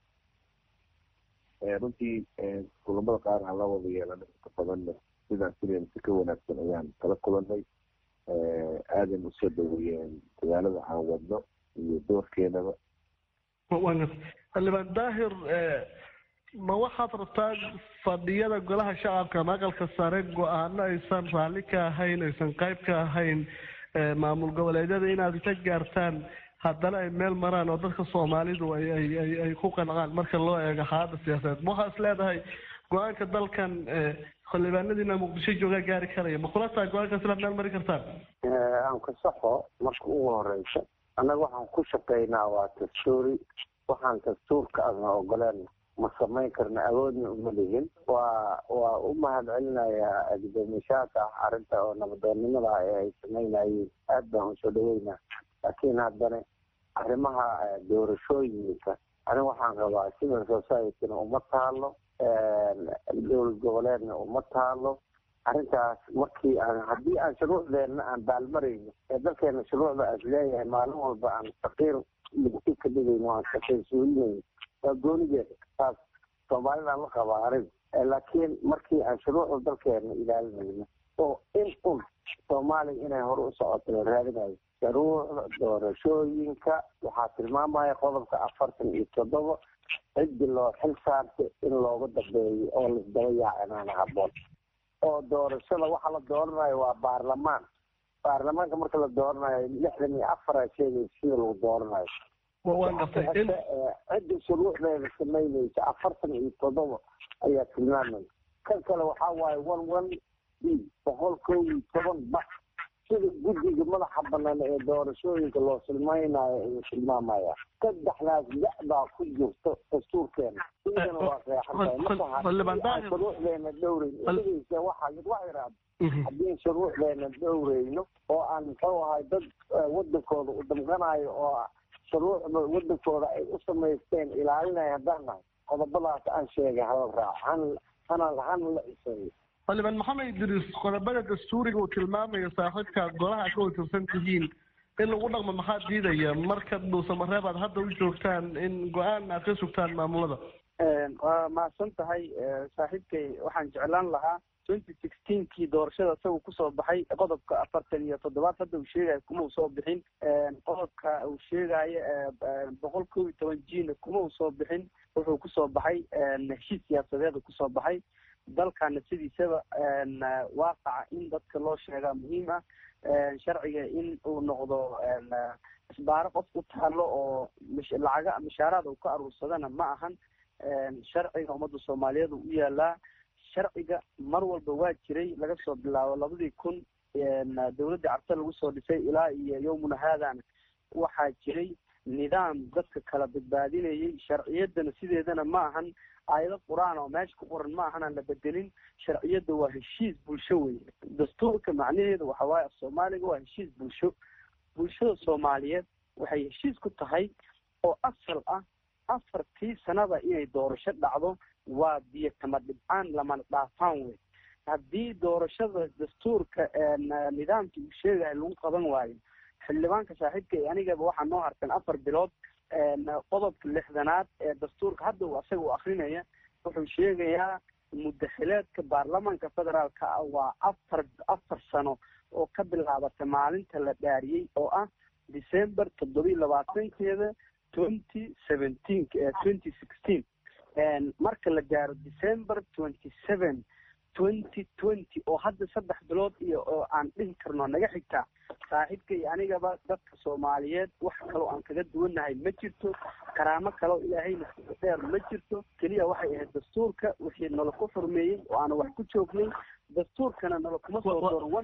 runtii kulamada qaar aan la wada yeelanay inta badanna sidaan filayna si ka wanaagsan ayaan kala kulanay aadan usoo dhaweeyeen dadaalada aan wadno iyo doorkeenaba xildhibaan daahir ma waxaad rabtaa fadhiyada golaha shacabka ama aqalka sare go-aano aysan raalli ka ahayn aysan qayb ka ahayn maamul goboleedyada inaad ka gaartaan haddana ay meel maraan oo dadka soomaalidu ay ay ay ay ku qancaan marka loo eego xaaladda siyaasadeed ma waxaa is leedahay go-aanka dalkan xildhibaanadiina muqdisho joogaa gaari karaya ma kula tahay go-aankaas inaad meel mari kartaan aan ka saxo marka ugu horeysa annaga waxaan ku shaqeynaa waa dastuuri waxaan dastuurka adna ogoleen ma samayn karna awoodna uma lihin waa waa u mahad celinayaa gudoomiyaashaaka arrinta oo nabadoonnimada ee ay samaynayeen aad baan usoo dhaweynaa laakiin haddana arrimaha doorashooyinka aniga waxaan rabaa civil societyna uma taalo dowlad goboleedna uma taalo arrintaas markii aan haddii aan shuruucdeenna aan baalmarayno ee dalkeena shuruucda aas leeyahay maalin walba aan faqiir ligsi ka dhigayno aan faqiir suulinayno waa goonigeeda taas soomaalidaan la qabaa aniga laakiin markii aan shuruucda dalkeena ilaalinayno oo in un soomaaliya inay hore u socoto la raadinayo shuruucda doorashooyinka waxaa tilmaamaya qodobka afartan iyo toddoba ciddi loo xil saartay in looga dambeeyo oo laisdaba yaacinaana haboon oo doorashada waxa la dooranayo waa baarlamaan baarlamaanka marka la dooranayo lixdan iyo afara sheegay sida lagu dooranayo cidda shuruucdeeda samaynaysa afartan iyo toddoba ayaa tilmaamaya kan kale waxaa waaye one one b boqol kow iyo toban ba sida guddiga madaxa banaan ee doorashooyinka loo silmaynayo ayuu tilmaamaya saddexdaas da baa ku jirto dastuurkeena iyadana waa qeexantahay marka shuruucdeena dhowreyn isigaysa waxa wax yaraado haddii shuruucdeena dhowreyno oo aan muxuu ahay dad wadankooda u damqanayo oo shuruucda wadankooda ay u samaysteen ilaalinaya haddaan nahay qodobadaas aan sheegay hala raaco han hana hana la iseeyo xildhibaan maxamed idriis qodobada dastuuriga uu tilmaamayo saaxiibka golaha ka watirsan tihiin in lagu dhaqmo maxaa diidaya marka dhuusamareeb aad hadda u joogtaan in go-aan aad ka sugtaan maamulada waa mahadsan tahay saaxiibkay waxaan jeclaan lahaa twenty sixteenkii doorashada isagu kusoo baxay qodobka afartan iyo toddobaad hadda uu sheegayo kuma uu soo bixin qodobka uu sheegayo boqol kow iyo toban jina kuma uu soo bixin wuxuu kusoo baxay heshiis siyaasadeeda kusoo baxay dalkana sidiisaba waaqaca in dadka loo sheegaa muhiim ah sharciga in uu noqdo isbaaro qof u taalo oo lacaga mishaaraad uu ka aruursadana ma ahan sharciga ummadda soomaaliyeed u yaalaa sharciga mar walba waa jiray laga soo bilaabo labadii kun dowladda cabse lagu soo dhisay ilaa iyo yowmuna haadana waxaa jiray nidaam dadka kala badbaadinayay sharciyadana sideedana ma ahan aayado qur-aan oo meesha ku qoran ma ahan aan la bedelin sharciyadda waa heshiis bulsho wey dastuurka macnaheedu waxa waaye af soomaaliga waa heshiis bulsho bulshada soomaaliyeed waxay heshiis ku tahay oo asal ah afartii sanada inay doorasho dhacdo waa biyo kama dhibcaan lamana dhaafaan wey haddii doorashada dastuurka nidaamka uu sheegayo lagu qaban waayo xildhibaanka saaxiibka iyo anigaba waxaa noo harsan afar bilood qodobka lixdanaad ee dastuurka hadda uu asaga u akrinaya wuxuu sheegayaa mudaxileedka baarlamaanka federaalka ah waa afar afar sano oo ka bilaabata maalinta la dhaariyey oo ah december toddobiyi labaatankeeda twenty seventeen twenty sixteen marka la gaaro december twenty seven twenty twenty oo hadda saddex bilood iyo oo aan dhihi karno naga xigtaa saaxiibka iyo anigaba dadka soomaaliyeed wax kaloo aan kaga duwannahay ma jirto karaamo kaloo ilaahayna dheer ma jirto keliya waxay ahayd dastuurka wixii nala ku xurmeeyey oo aan wax ku joognay dastuurkana nala kuma soo dooran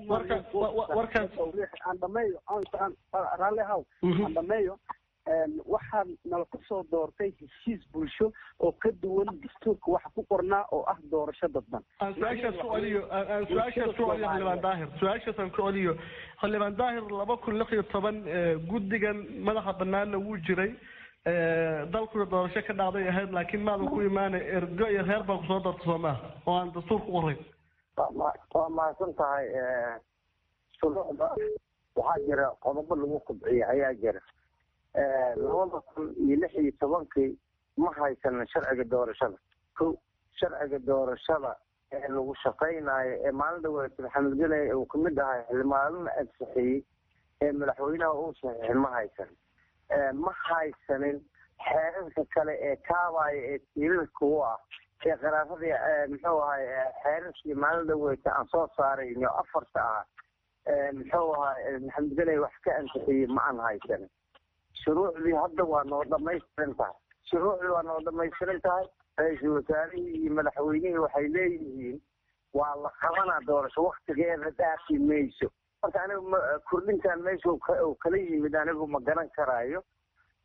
aan dhameeyo raalli haw aan dhameeyo waxaa nala kusoo doortay heshiis bulsho oo ka duwan dastuurka waxa ku qornaa oo ah doorasho dadban aan su-aashaas ku celiyo aan su-aashaas ku celiyo xildhibaan daahir su-aashaas aan ku celiyo xildhibaan daahir laba kun lix iyo toban guddigan madaxa banaanna wuu jiray dalkuna doorasho ka dhacday ahayd laakiin maadan ku imaanay ergo iyo reer baa kusoo doorta soo maaha oo aan dastuur ku qorayn waa mahadsan tahay shuruucda waxaa jira qodobo lagu kobciya ayaa jira labada kun iyo lix iyo tobankii ma haysanin sharciga doorashada ko sharciga doorashada ee lagu shaqaynayo ee maalin dhaweeta maxamed geley uu kamid ahay xildhibaanana ansixiyey ee madaxweynaha uu saxiixay ma haysanin ma haysanin xeerarka kale ee kaabaya ee tiirarka u ah ee qaraaradii muxuu ahay xeerarkii maalin dhaweeta aan soo saarayno afarta ah muxuu ahay maxamed geley wax ka ansixiyey ma aan haysanin shuruucdii hadda waa noo dhamaystiran tahay shuruucdii waa noo dhamaystiran tahay ra-iisul wasaarihii iyo madaxweynihii waxay leeyihiin waa la qabanaa doorasho waktigeeda dhaafi mayso marka anigu kordhintan meesha uu kala yimid anigu ma garan karaayo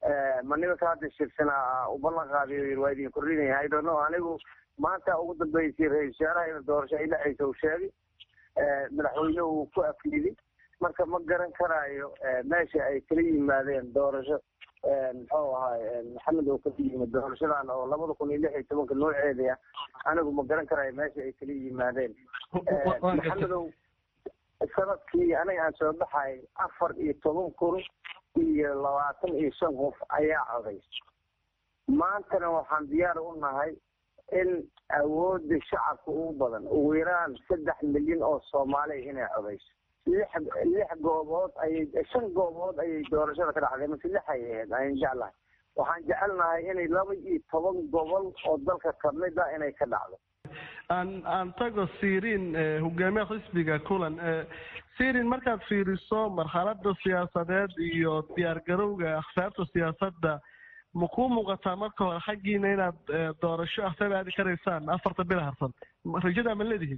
ma nimanka hadda shirsana u ballan qaadiyo yiri waa idin kordhinaya i don't know anigu maanta ugu dambeysay ra-isul wasaaraha in doorasho ay dhexaysa uu sheegay madaxweyne uu ku afliday marka ma garan karaayo meesha ay kala yimaadeen doorasho muxuu ahaay maxamed oo kala yimid doorashadan oo labada kun iyo lix iyo tobanka nooceeda anigu ma garan karaayo meesha ay kala yimaadeen maxamedow sanadkii aniga aan soo baxay afar iyo toban kun iyo labaatan iyo shan qof ayaa coday maantana waxaan diyaar u nahay in awoodda shacabka ugu badan ugu yaraan saddex milyan oo soomaaliya inay codayso lix lix goobood ayay shan goobood ayay doorashada ka dhacday mase lix ay ahayd ayaan jeclahay waxaan jecelnahay inay laba iyo toban gobol oo dalka kamid a inay ka dhacdo aan aan tago sirin hogaamiyaha xisbiga kulan sirin markaad fiiriso marxalada siyaasadeed iyo diyaargarowga akhsaarta siyaasadda ma kuu muuqataa marka hore xaggiina inaad doorasho akhsaab aadi karaysaan afarta bil harsan rajada ma leedihin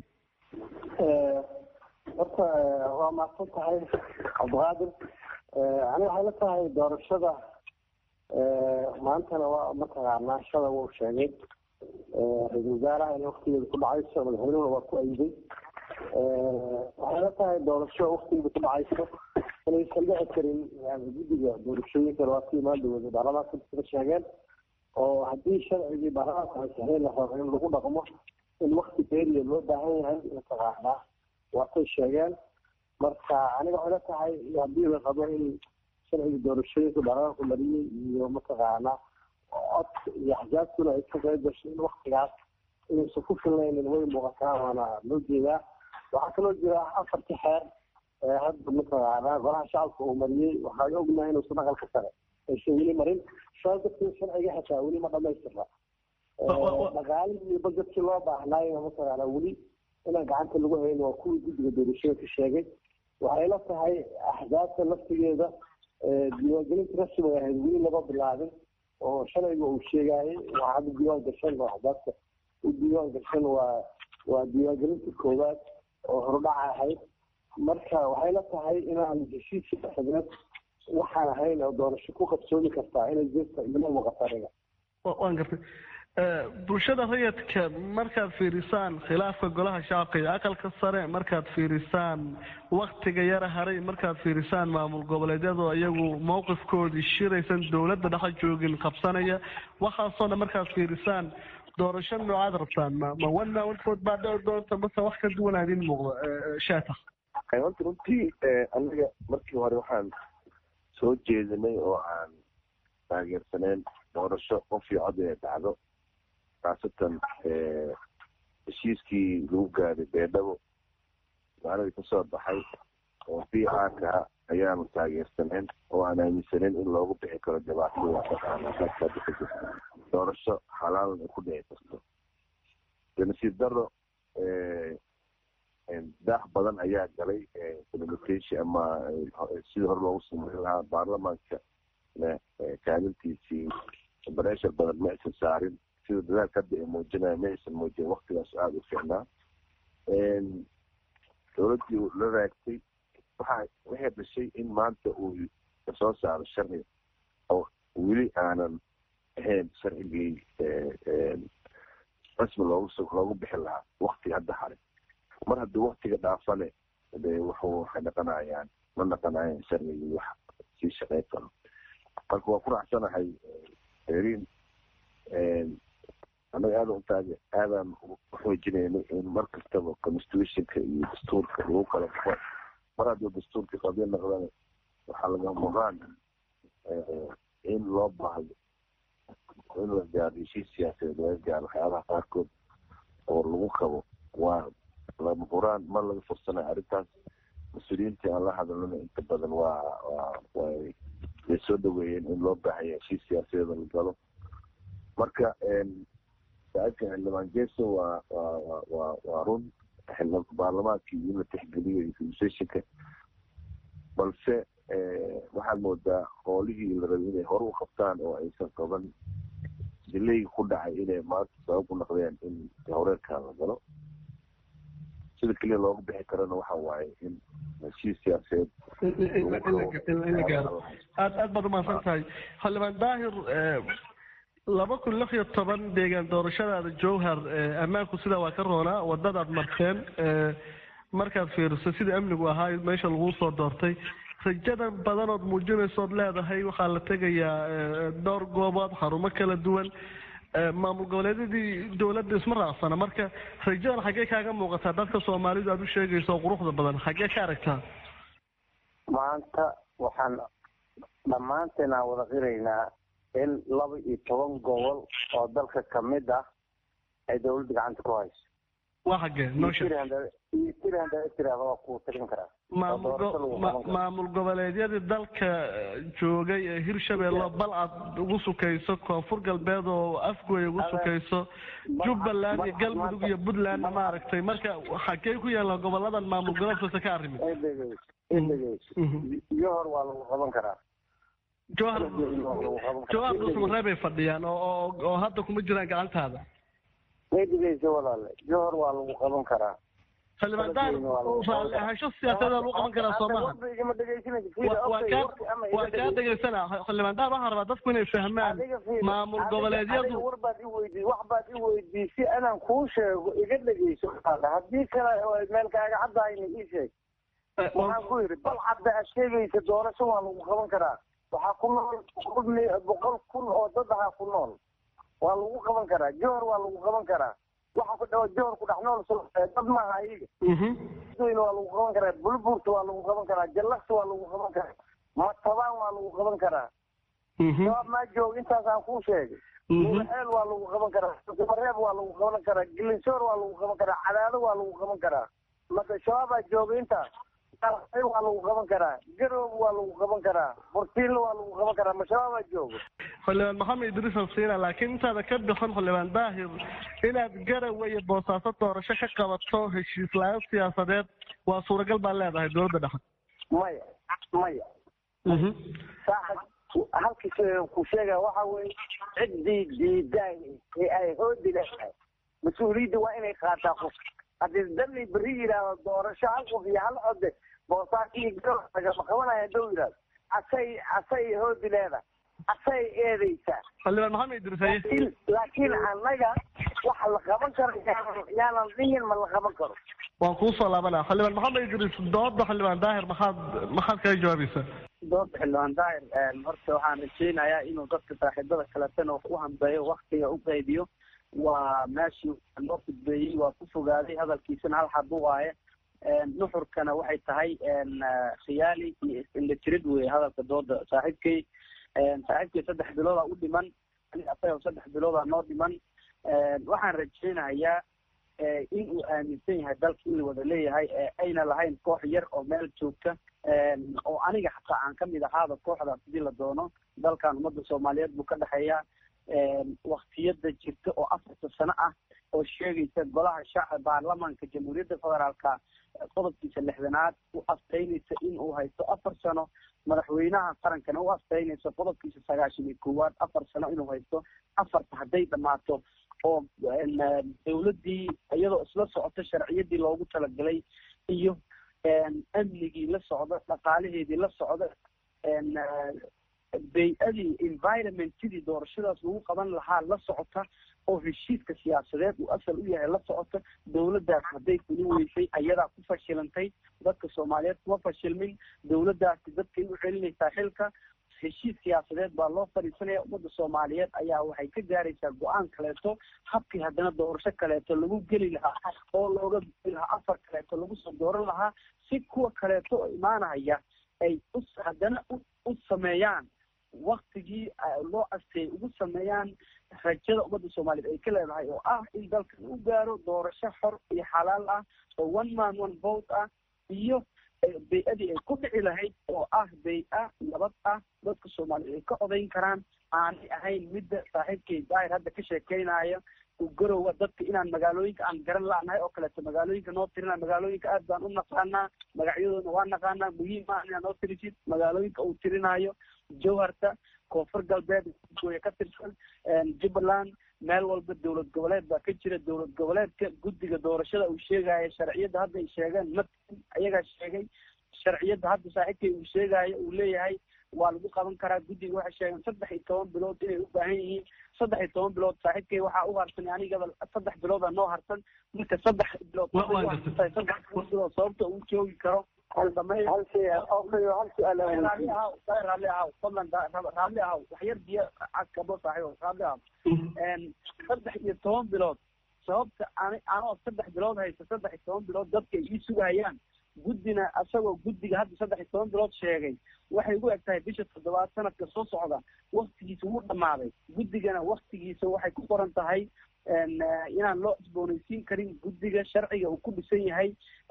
horta waa mahadsan tahay cabdiqaadir aniga waxay la tahay doorashada maantana waa mataqaanaa shada wuu sheegay ra-isul wasaaraha inay waktigeeda ku dhacayso madaxweynuhuna waa ku ayday waxay la tahay doorasho waktigeeda ku dhacayso inaysan dhici karin yani guddiga doorashooyinka waa ka imaan dowada baarlamaanka sida sheegeen oo haddii sharcigii baarlamaanka ay saxeen la rabo in lagu dhaqmo in wakti beeriya loo baahan yahay mataqaanaa waatay sheegeen marka aniga waxay la tahay haddii la rabo in sharciga doorashooyinka baarlamaanku mariyey iyo mataqaanaa cod iyo axjaabtuna ay ka qayb gasho in waktigaas inaysan ku filnaynin way muuqataa waana loo jeedaa waxaa kaloo jira afartii xeer hadda mataqaanaa golaha shacabka uu mariyey waxaan ognahay inuusan aqalka sare aysan weli marin saa darteed sharciga xitaa weli ma dhamaystirna dhaqaalihii iyo bajetkii loo baahnaayo mataqaanaa weli inaan gacanta lagu hayn waa kuwii guddiga doorashooyinka sheegay waxay la tahay axdaabta laftigeeda diiwaangelinta rasmiga ahayd weli lama bilaabin oo shalayga uu sheegaayay waxaa hadda diiwaan gashan oo axdaabta u diiwaan gashan waa waa diiwaangelinta koowaad oo horudhaca ahayd marka waxay la tahay inaan heshiiskii dhexdeed waxaan ahayn oo doorasho ku qabsoomi kartaa inay jirta ilama muuqata aniga waan gartay bulshada rayidka markaad fiirisaan khilaafka golaha shacabka iyo aqalka sare markaad fiirisaan waktiga yara haray markaad fiirisaan maamul goboleedyadoo iyagu mowqifkoodii shiraysan dowladda dhexa joogin qabsanaya waxaasoo dhan markaad fiirisaan doorasho noocaad rabtaan ma ma one man one vote baa dhici doonta mase wax ka duwan aad iin muuqda shaatax horta runtii aniga markii hore waxaan soo jeedinay oo aan taageersaneyn doorasho qof iyo cod inay dhacdo khaasatan heshiiskii lagu gaaray beedhabo magaaladii kasoo baxay oo b rka ayaanu taageersaneyn oo aan aaminsaneyn in loogu bixi karo dhibaatada dhaqaana doorasho xalaalan ay ku dhici karto nasiib daro daah badan ayaa galay implementation ama sidii hore loogu sameyn lahaa baarlamaanka kaalintiisii bareshar badan ma aysan saarin sida dadaalka hadda ay muujinaya ma aysan muujin waktigaas aada u fiicnaa dowladdii la raagtay waxa waxay dhashay in maanta uu kasoo saaro sharci oo weli aanan ahayn sharcigii rasmi loogu loogu bixi lahaa waktiga hadda haray mar haddii waktiga dhaafane de wuxuu waxay dhaqanayaan ma dhaqanayaan sharcigii wax sii shaqeyn karo marka waa ku raacsanahay erin anaga aada untaag aadaan uxoojinayna in mar kastaba constitutionka iyo dastuurka lagu kala baxo mar haddii dastuurka qadiya noqdana waxaa laga muqaan in loo baahdo in la gaaro heshiis siyaasadeed laga gaaro waxyaabaha qaarkood oo lagu qabo waa lama huraan mar laga fursanayo arrintaas mas-uuliyiintii aan la hadalana inta badan waa waa way way soo dhaweeyeen in loo baahaya heshiis siyaasadeed la galo marka saaibka xildhibaan jeso waa waa waa waa run baarlamaankii in la tixgeliyo institutionka balse waxaad moodaa hoolihii la rabay inay hore u qabtaan oo aysan qaban dilayga ku dhacay inay maanta sabab u noqdeen in horeerkan la galo sida keliya looga bixi karana waxa waaye in heshiis siyaasadeed in la gaaro aad aad baad umahadsan tahay xildhibaan daahir laba kun lix iyo toban deegaan doorashadaada jowhar ammaanku sidaa waa ka roonaa wadadaad marteen markaad fiiriso sida amnigu ahaa meesha laguu soo doortay rajadan badanood muujinaysood leedahay waxaa la tegayaa dhowr goobood xarumo kala duwan maamul goboleedyadii dowladda isma raacsana marka rajadan xaggee kaaga muuqataa dadka soomaalidu aad u sheegayso quruxda badan xaggee ka aragtaa maanta waxaan dhammaanteen aan wada qiraynaa in laba iyo toban gobol oo dalka kamid ah ay dawladda gacanta ku hayso waa xaggee noo sheeg iyo tiri haddaa tiraahdo waa kuu tirin karaa maamul goboleedyadii dalka joogay ee hirshabeelle balcad ugu sukayso koonfur galbeed oo afgooy ugu sukayso jubbaland iyo galmudug iyo puntlandna maaragtay marka xagee ku yaalla goboladan maamul goboleedkasta ka arrimin johor waa lagu qaban karaa jowhar jowhar dhulsamareey bay fadhiyaan oo oo hadda kuma jiraan gacantaada way dhigaysa walaale johor waa lagu qaban karaa xildhibaan daar raalli ahaansho siyaasadeed lagu qaban karaa soo maha waa kaa dhegaysana xildhibaan daar waxaan rabaa dadku inay fahmaan maamul goboleedyadu war baad i weydii wax baad i weydiisay anaan kuu sheego iga dhegayso haddii kale meel kaaga caddahayna ii sheeg waxaan ku yidhi bal cadda aad sheegaysa doorasho waa lagu qaban karaa waxaa ku nool boqol kun oo dad ahaa ku nool waa lagu qaban karaa johor waa lagu qaban karaa waxa ku dhawa johor ku dhex nool dad maaha iyaga waa lagu qaban karaa bulburta waa lagu qaban karaa jallaqsi waa lagu qaban karaa matabaan waa lagu qaban karaa shabaab maa joog intaasaan kuu sheegay mulaxeel waa lagu qaban karaa mareeb waa lagu qaban karaa gilinsoor waa lagu qaban karaa cadaado waa lagu qaban karaa mada shabaabaa jooga intaas waa lagu qaban karaa garoob waa lagu qaban karaa burtiinla waa lagu qaban karaa mashabaabaa joogo xildhibaan maxamed idriis alsiina laakiin intaada ka bixin xildhibaan daahir inaad garawe iyo boosaaso doorasho ka qabato heshiis la-aan siyaasadeed waa suuragal baa leedahay dowladda dhexe maya maya saaxib halkii ku sheega waxa weye ciddii diidaay ee ay hoodi leedahay mas-uuliyadda waa inay qaataa qof haddii dalli berri yidhaahdo doorasho hal qof iyo hal code boosaaso iyo garow lagama qabanaya hadduu yidhahdo asay asay hoodi leedahay asay eedaysaa xildhibaan maxamed idriis haye laakiin annaga waxa la qaban karo yaanan dhihin ma la qaban karo waan kuu soo laabanaa xildhibaan maxamed idriis dooda xildhibaan daahir maxaad maxaad kaga jawaabaysaa dooda xildhibaan daahir horta waxaan rajeynayaa inuu dadka saaxiibada kaletana wax u hambeeyo waktiga u qaybiyo waa meeshii loo fudbeeyey waa ku fogaaday hadalkiisana hal xab u waaye nuxurkana waxay tahay khiyaali iyo is-indhatirid weye hadalka dooda saaxiibkay saaxiibkay saddex biloodaa u dhiman asaga saddex biloodaa noo dhiman waxaan rajeynayaa in uu aaminsan yahay dalka in la wada leeyahay ayna lahayn koox yar oo meel joogta oo aniga xataa aan kamid ahaaba kooxdaas hadii la doono dalkan ummadda soomaaliyeed buu ka dhexeeyaa waktiyada jirta oo afarta sano ah oo sheegaysa golaha shacab baarlamaanka jamhuuriyadda federaalka qodobkiisa lixdanaad u aftaynaysa in uu haysto afar sano madaxweynaha qarankana u aftaynaysa qodobkiisa sagaashan iyo koowaad afar sano inuu haysto afarta hadday dhammaato oo dawladdii iyadoo isla socota sharciyadii loogu talagalay iyo amnigii la socda dhaqaalaheedii la socda bay-adii environmentidii doorashadaas lagu qaban lahaa la socota oo heshiiska siyaasadeed uu asal u yahay la socota dawladdaas hadday kuli weysay ayadaa ku fashilantay dadka soomaaliyeed kuma fashilmin dawladdaasi dadkay u celinaysaa xilka heshiis siyaasadeed baa loo fadhiisanaya ummadda soomaaliyeed ayaa waxay ka gaaraysaa go-aan kaleeto habkii haddana doorasho kaleeto lagu geli lahaa oo looga geli lahaa afar kaleeto lagu soo dooran lahaa si kuwa kaleeto oo imaanaya ay u haddana u sameeyaan waktigii loo asteeyay ugu sameeyaan rajada ummadda soomaaliyeed ay ka leedahay oo ah in dalkan u gaaro doorasho xor iyo xalaal ah oo one man one vote ah iyo bay-adii ay ku dhici lahayd oo ah bay-a nabad ah dadka soomaaliyeed ay ka odayn karaan aanay ahayn midda saaxiibkay daahir hadda ka sheekeynaya garowa dadka inaan magaalooyinka aan garan la-nahay oo kaleeto magaalooyinka noo tirina magaalooyinka aad baan u naqaanaa magacyadoodna waa naqaanaa muhiim ah inaad noo tirisid magaalooyinka uu tirinayo jowharta koonfur galbeed gooya ka tirsan jubbaland meel walba dowlad goboleed baa ka jira dowlad goboleedka guddiga doorashada uu sheegaya sharciyadda hadda ay sheegeen ma ayagaa sheegay sharciyadda hadda saaxiibkay uu sheegayo uu leeyahay waa lagu qaban karaa guddiga waxay sheegeen saddex iyo toban bilood inay u baahan yihiin saddex iyo toban bilood saaxiibkay waxaa u harsan anigaba saddex bilooda noo harsan marka saddex bilood saddex bilood sababta uu joogi karo raalli ahaw fadlan raalli ahaw waxyar biyo caskabo saaxiibo raalli ahaw saddex iyo toban bilood sababta ani anoo saddex bilood haysta saddex iyo toban bilood dadka ay ii sugayaan guddina asagoo guddiga hadda saddex iyo toban bilood sheegay waxay ugu eg tahay bisha toddobaad sanadka soo socda waktigiisa wuu dhammaaday guddigana waktigiisa waxay ku qoran tahay inaan loo cusboonaysiin karin guddiga sharciga uu ku dhisan yahay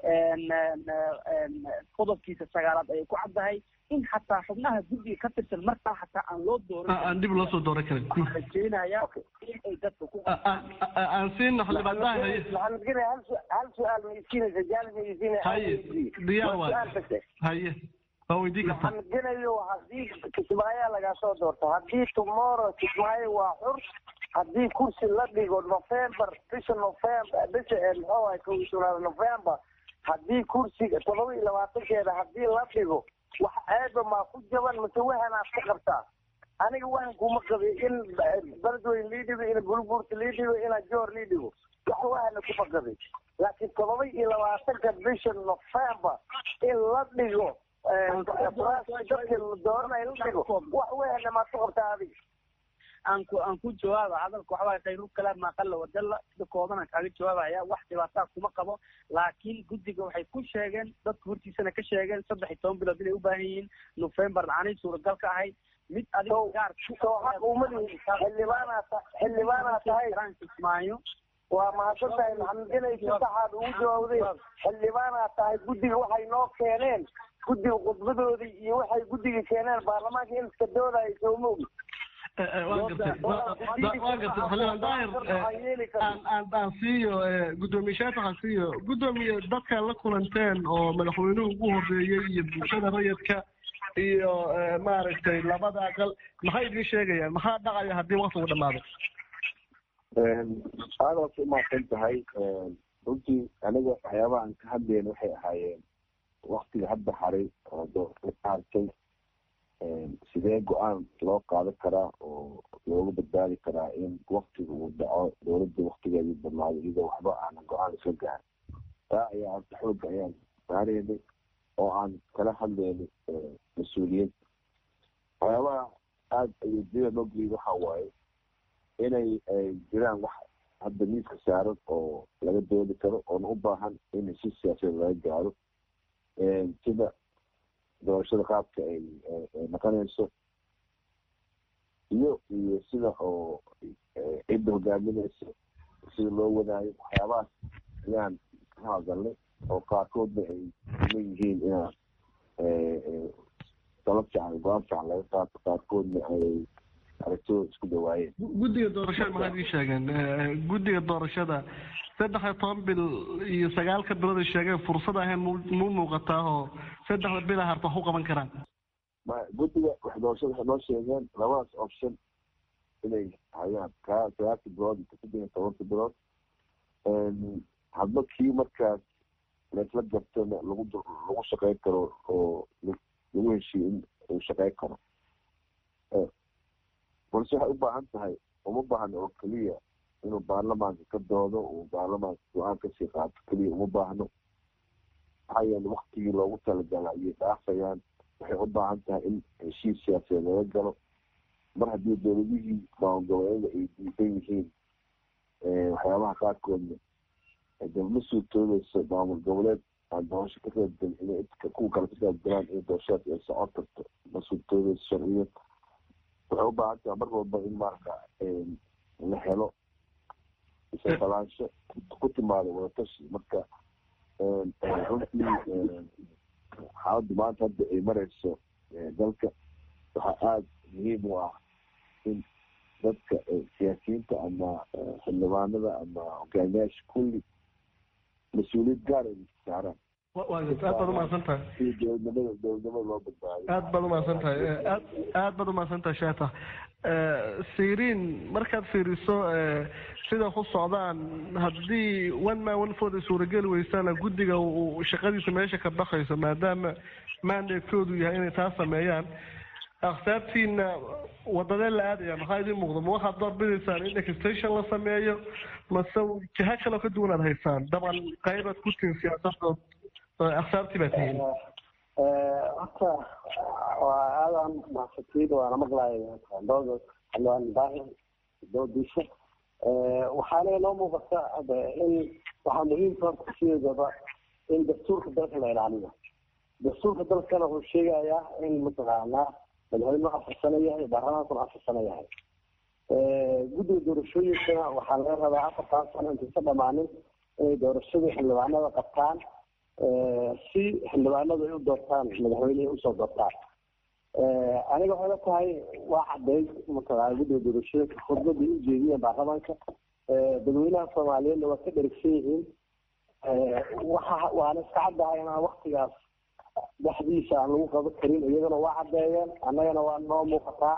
qodobkiisa sagaalaad ayay ku caddahay in xataa xubnaha guddiga ka tirsan markaa xataa aan loo dooran aan dib loo soo dooran karin rajeynaya in ay dadka ku aan siino xildhibaandaha hal su-aal ma isiinaysa jaal ma isiinaysa haye diyaar waay haye waa weydiin kartaa maxamed genayo haddii kismaayo lagaa soo doorto haddii tomorrow kismaayo waa xur haddii kursi la dhigo november bisha november bisha muxuu ahay kow iyo tobnaad november haddii kursiga todoba iyo labaatankeeda haddii la dhigo wax ceeba maa ku jaban mase wahanaad ka qabtaa aniga wahan kuma qabi in beledweyn lii dhigo in bulbuurta lii dhigo ina joor lii dhigo wax wahana kuma qabi laakiin todoba iyo labaatanka bisha november in la dhigo dadka dooranay la dhigo wax wahana maad ku qabtaa adiga aan ku aan ku jawaaba hadalka waxaa khayru kalaam maa qalla wadalla sida kooban aan kaaga jawaabaya wax dhibaataa kuma qabo laakiin guddiga waxay ku sheegeen dadka hortiisana ka sheegeen saddex iyo toban bilood inay u baahan yihiin november aanay suuragal ka ahayd mid adiga gaar xildhibaanaa xildhibaanaa tahay kismaayo waa mahadsan tahay maxamed genay si saxaad ugu jawaabday xildhibaanaa tahay guddiga waxay noo keeneen guddiga khudbadoodii iyo waxay guddiga keeneen baarlamaanka in iska doodaya sooma ogi waan gartay waan gartay xildhibaan daahir aan aan aan siiyo guddoomiye waxaan siiyo guddoomiye dadka la kulanteen oo madaxweynuhu ugu horeeyey iyo bulshada rayidka iyo maaragtay labada aqal maxay idiin sheegayaan maxaa dhacaya haddii waktigu dhamaado aada waad umahadsan tahay runtii aniga waxyaabaha aan ka hadlayna waxay ahaayeen waktiga hadda haray oo doorka ka hartay sidee go-aan loo qaadan karaa oo looga badbaadi karaa in waktiga uu dhaco dowladda waktigeedii badnaado iyadoo waxba aanan go-aan isla gaarin taa ayaa anta xooga ayaan saareynay oo aan kala hadlaynay mas-uuliyiinta waxyaabaha aada ayeediyada loo geliyay waxa waaye inay jiraan wax hadda miiska saaran oo laga doodi karo oona u baahan in si siyaasadeed laga gaaro sida doorashada qaabka ay noqonayso iyo iyo sida oo cidda hogaaminaysa sida loo wadaayo waxyaabahaas ayaan ka hadalnay oo qaarkoodna ay leeyihiin inaa dalab fiican go-aan fiican laga qaato qaarkoodna ay aragtooda isku dhawaayeen guddiga doorashada maxaa idin sheegeen guddiga doorashada saddex iyo toban bil iyo sagaalka bilood ay sheegeen fursad ahayn mu muuqataa oo saddexda bila harta wax u qaban karaan guddiga wax doorashada waxay noo sheegeen labadaas option inay hayaan kaa sagaalka bilood iyo saddex iyo tobanka bilood hadba kii markaas laisla gartona lagu lagu shaqeyn karo oo lagu heshiiyo in uu shaqeyn karo balse waxay u baahan tahay uma baahno oo keliya inuu baarlamaanka ka doodo uu baarlamaanka go-aan kasii qaato keliya uma baahno maxaa yeele waktigii loogu talagala ayay dhaafayaan waxay u baahan tahay in heshiis siyaasadeed laga galo mar haddii dowladihii maamul-goboleeda ay diidan yihiin waxyaabaha qaarkoodna de ma suurtoodeyso maamul goboleed aan doorasho ka qaybgalin inay kuwa kale ka qaybgalaan in doorashadaas ay socon karto ma suurtoodeyso sharciyan waxay u baahan tahay mar walba in marka la helo isaqalaansho ku timaado wadatashi marka runtii xaaladdu maanta hadda ay mareyso dalka waxaa aada muhiim u ah in dadka siyaasiyiinta ama xildhibaanada ama hogaamiyaasha kulli mas-uuliyad gaar ay saaraan aad baad umahadsan tahay si dowladnimada dowladnimada loo badbaadiyo aad baad umahadsan tahay aad aad baad umahadsan tahay sheeta siriin markaad fiiriso sida ku socdaan haddii one man one vote ay suurageli weysana guddiga uu shaqadiisa meesha ka baxayso maadaama mandatekoodu yahay inay taa sameeyaan akhsaabtiina wadadee la aadaya maxaa idin muuqda ma waxaad doorbidaysaan in extension la sameeyo mase jiha kaloo ka duwan aad haysaan dabcan qaybaad ku tihin siyaasadood akhsaabtii baa tihiin horta waa aadaan mahadsantiid waana maqlaaya dooda xildhibaan daahir doodiisa waxaana inoo muuqata hade in waxaa muhiimka horta sideedaba in dastuurka dalka la ilaaliyo dastuurka dalkana wuxuu sheegayaa in mataqaanaa madaxweynuhu afar sano yahay baarlamaankuna afar sano yahay guddiga doorashooyinkana waxaa laga rabaa afartan sano intaysa dhamaanin inay doorashadii xildhibaanada qabtaan si xildhibaanadu ay u doortaan madaxweynihii usoo doortaan aniga waxay la tahay waa cadeyd mataqaana guddiga doorashooyinka khudbadii u jeediyeen baarlamaanka dadweynaha soomaaliyeedna waa ka dherigsan yihiin waxa waana iska caddahay inaan waktigaas dhexdiisa aan lagu qaban karin iyagana waa caddeeyeen annagana waa noo muuqataa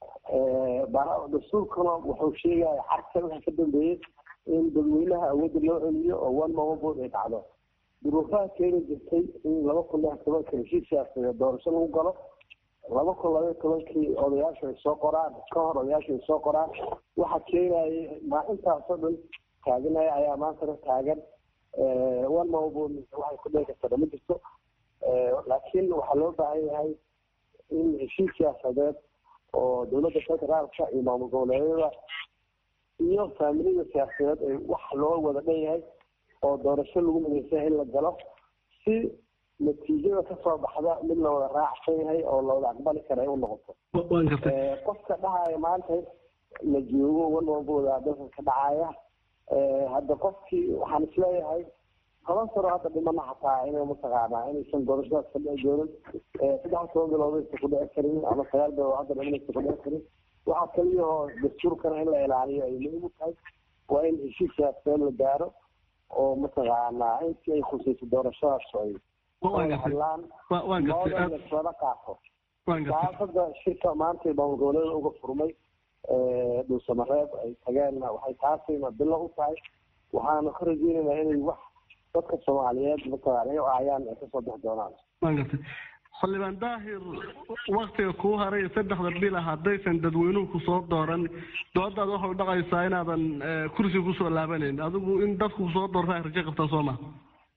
dastuurkuna wuxuu sheegaya xarka waxa ka dambeeyey in dadweynaha awoodda loo celiyo oo one mama bood ay dhacdo duruufaha keeni jirtay in laba kun lix tobanka heshiis siyaasadeed doorasho lagu galo laba kun labaiyo tobankii odayaashu ay soo qoraan ka hor odayaashu ay soo qoraan waxa keenayay ma intaasoo dhan taaganaya ayaa maantana taagan one mama bood waxay ku dhici kartaa ma jirto laakiin waxaa loo baahan yahay in heshiis siyaasadeed oo dowladda federaalka iyo maamul goboleedyada iyo faamilida siyaasadeed ay wax loo wada dhan yahay oo doorasho lagu midaysan in la galo si natiijada kasoo baxda mid la wada raacsan yahay oo la wada aqbali kara ay u noqoto qofka dhahaya maanta la joogo wanwabooda dalka ka dhacaya hadda qofkii waxaan isleeyahay toban sano hadda dhimana xataa inay mataqaanaa inaysan doorashadaas ka dhici doonin saddex toban bilood aysan ku dhici karin ama sagaal bilood hadda dhiman aysan ku dhici karin waxaa kaliyahoo dastuurkana in la ilaaliyo ay muhiim u tahay waa in heshiis siyaasadeed la gaaro oo mataqaanaa intii ay khusayso doorashadaas ay hadlaan looda laslada qaato saasada shirka maanta maamul goboleeda uga furmay dhuusamareeb ay tageenna waxay taasina bilo u tahay waxaana ka rajeynaynaa inay wax dadka soomaaliyeed mataqaana ay aayaan ay kasoo bixi doonaan waan gartay xildhibaan daahir waktiga kuu haray saddexda bila haddaysan dadweynuhu kusoo dooran doodaad waxay dhaqaysaa inaadan kursiga kusoo laabanayn adigu in dadku kusoo doorta ay rajo qabtaan soo ma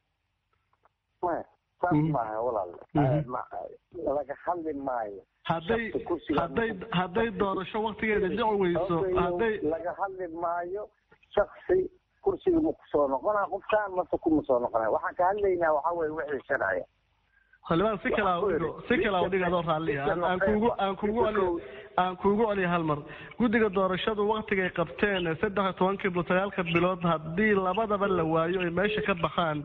maya saas maaha walaal laga hadli maayo hadday hadday hadday doorasho waktigeeda dhici weyso hadday laga hadli maayo shaksi kursiga ma kusoo noqonaa qofkaan mase kuma soo noqonaya waxaan ka hadlaynaa waxaa weye wixii sharciya xildhibaan si kala udhigo si kala udhiga adoo raalliya aan kuugu aan kuugu celiyo aan kuugu celiyo hal mar guddiga doorashadu waktigay qabteen saddex iyo tobankii bilo sagaalka bilood haddii labadaba la waayo ay meesha ka baxaan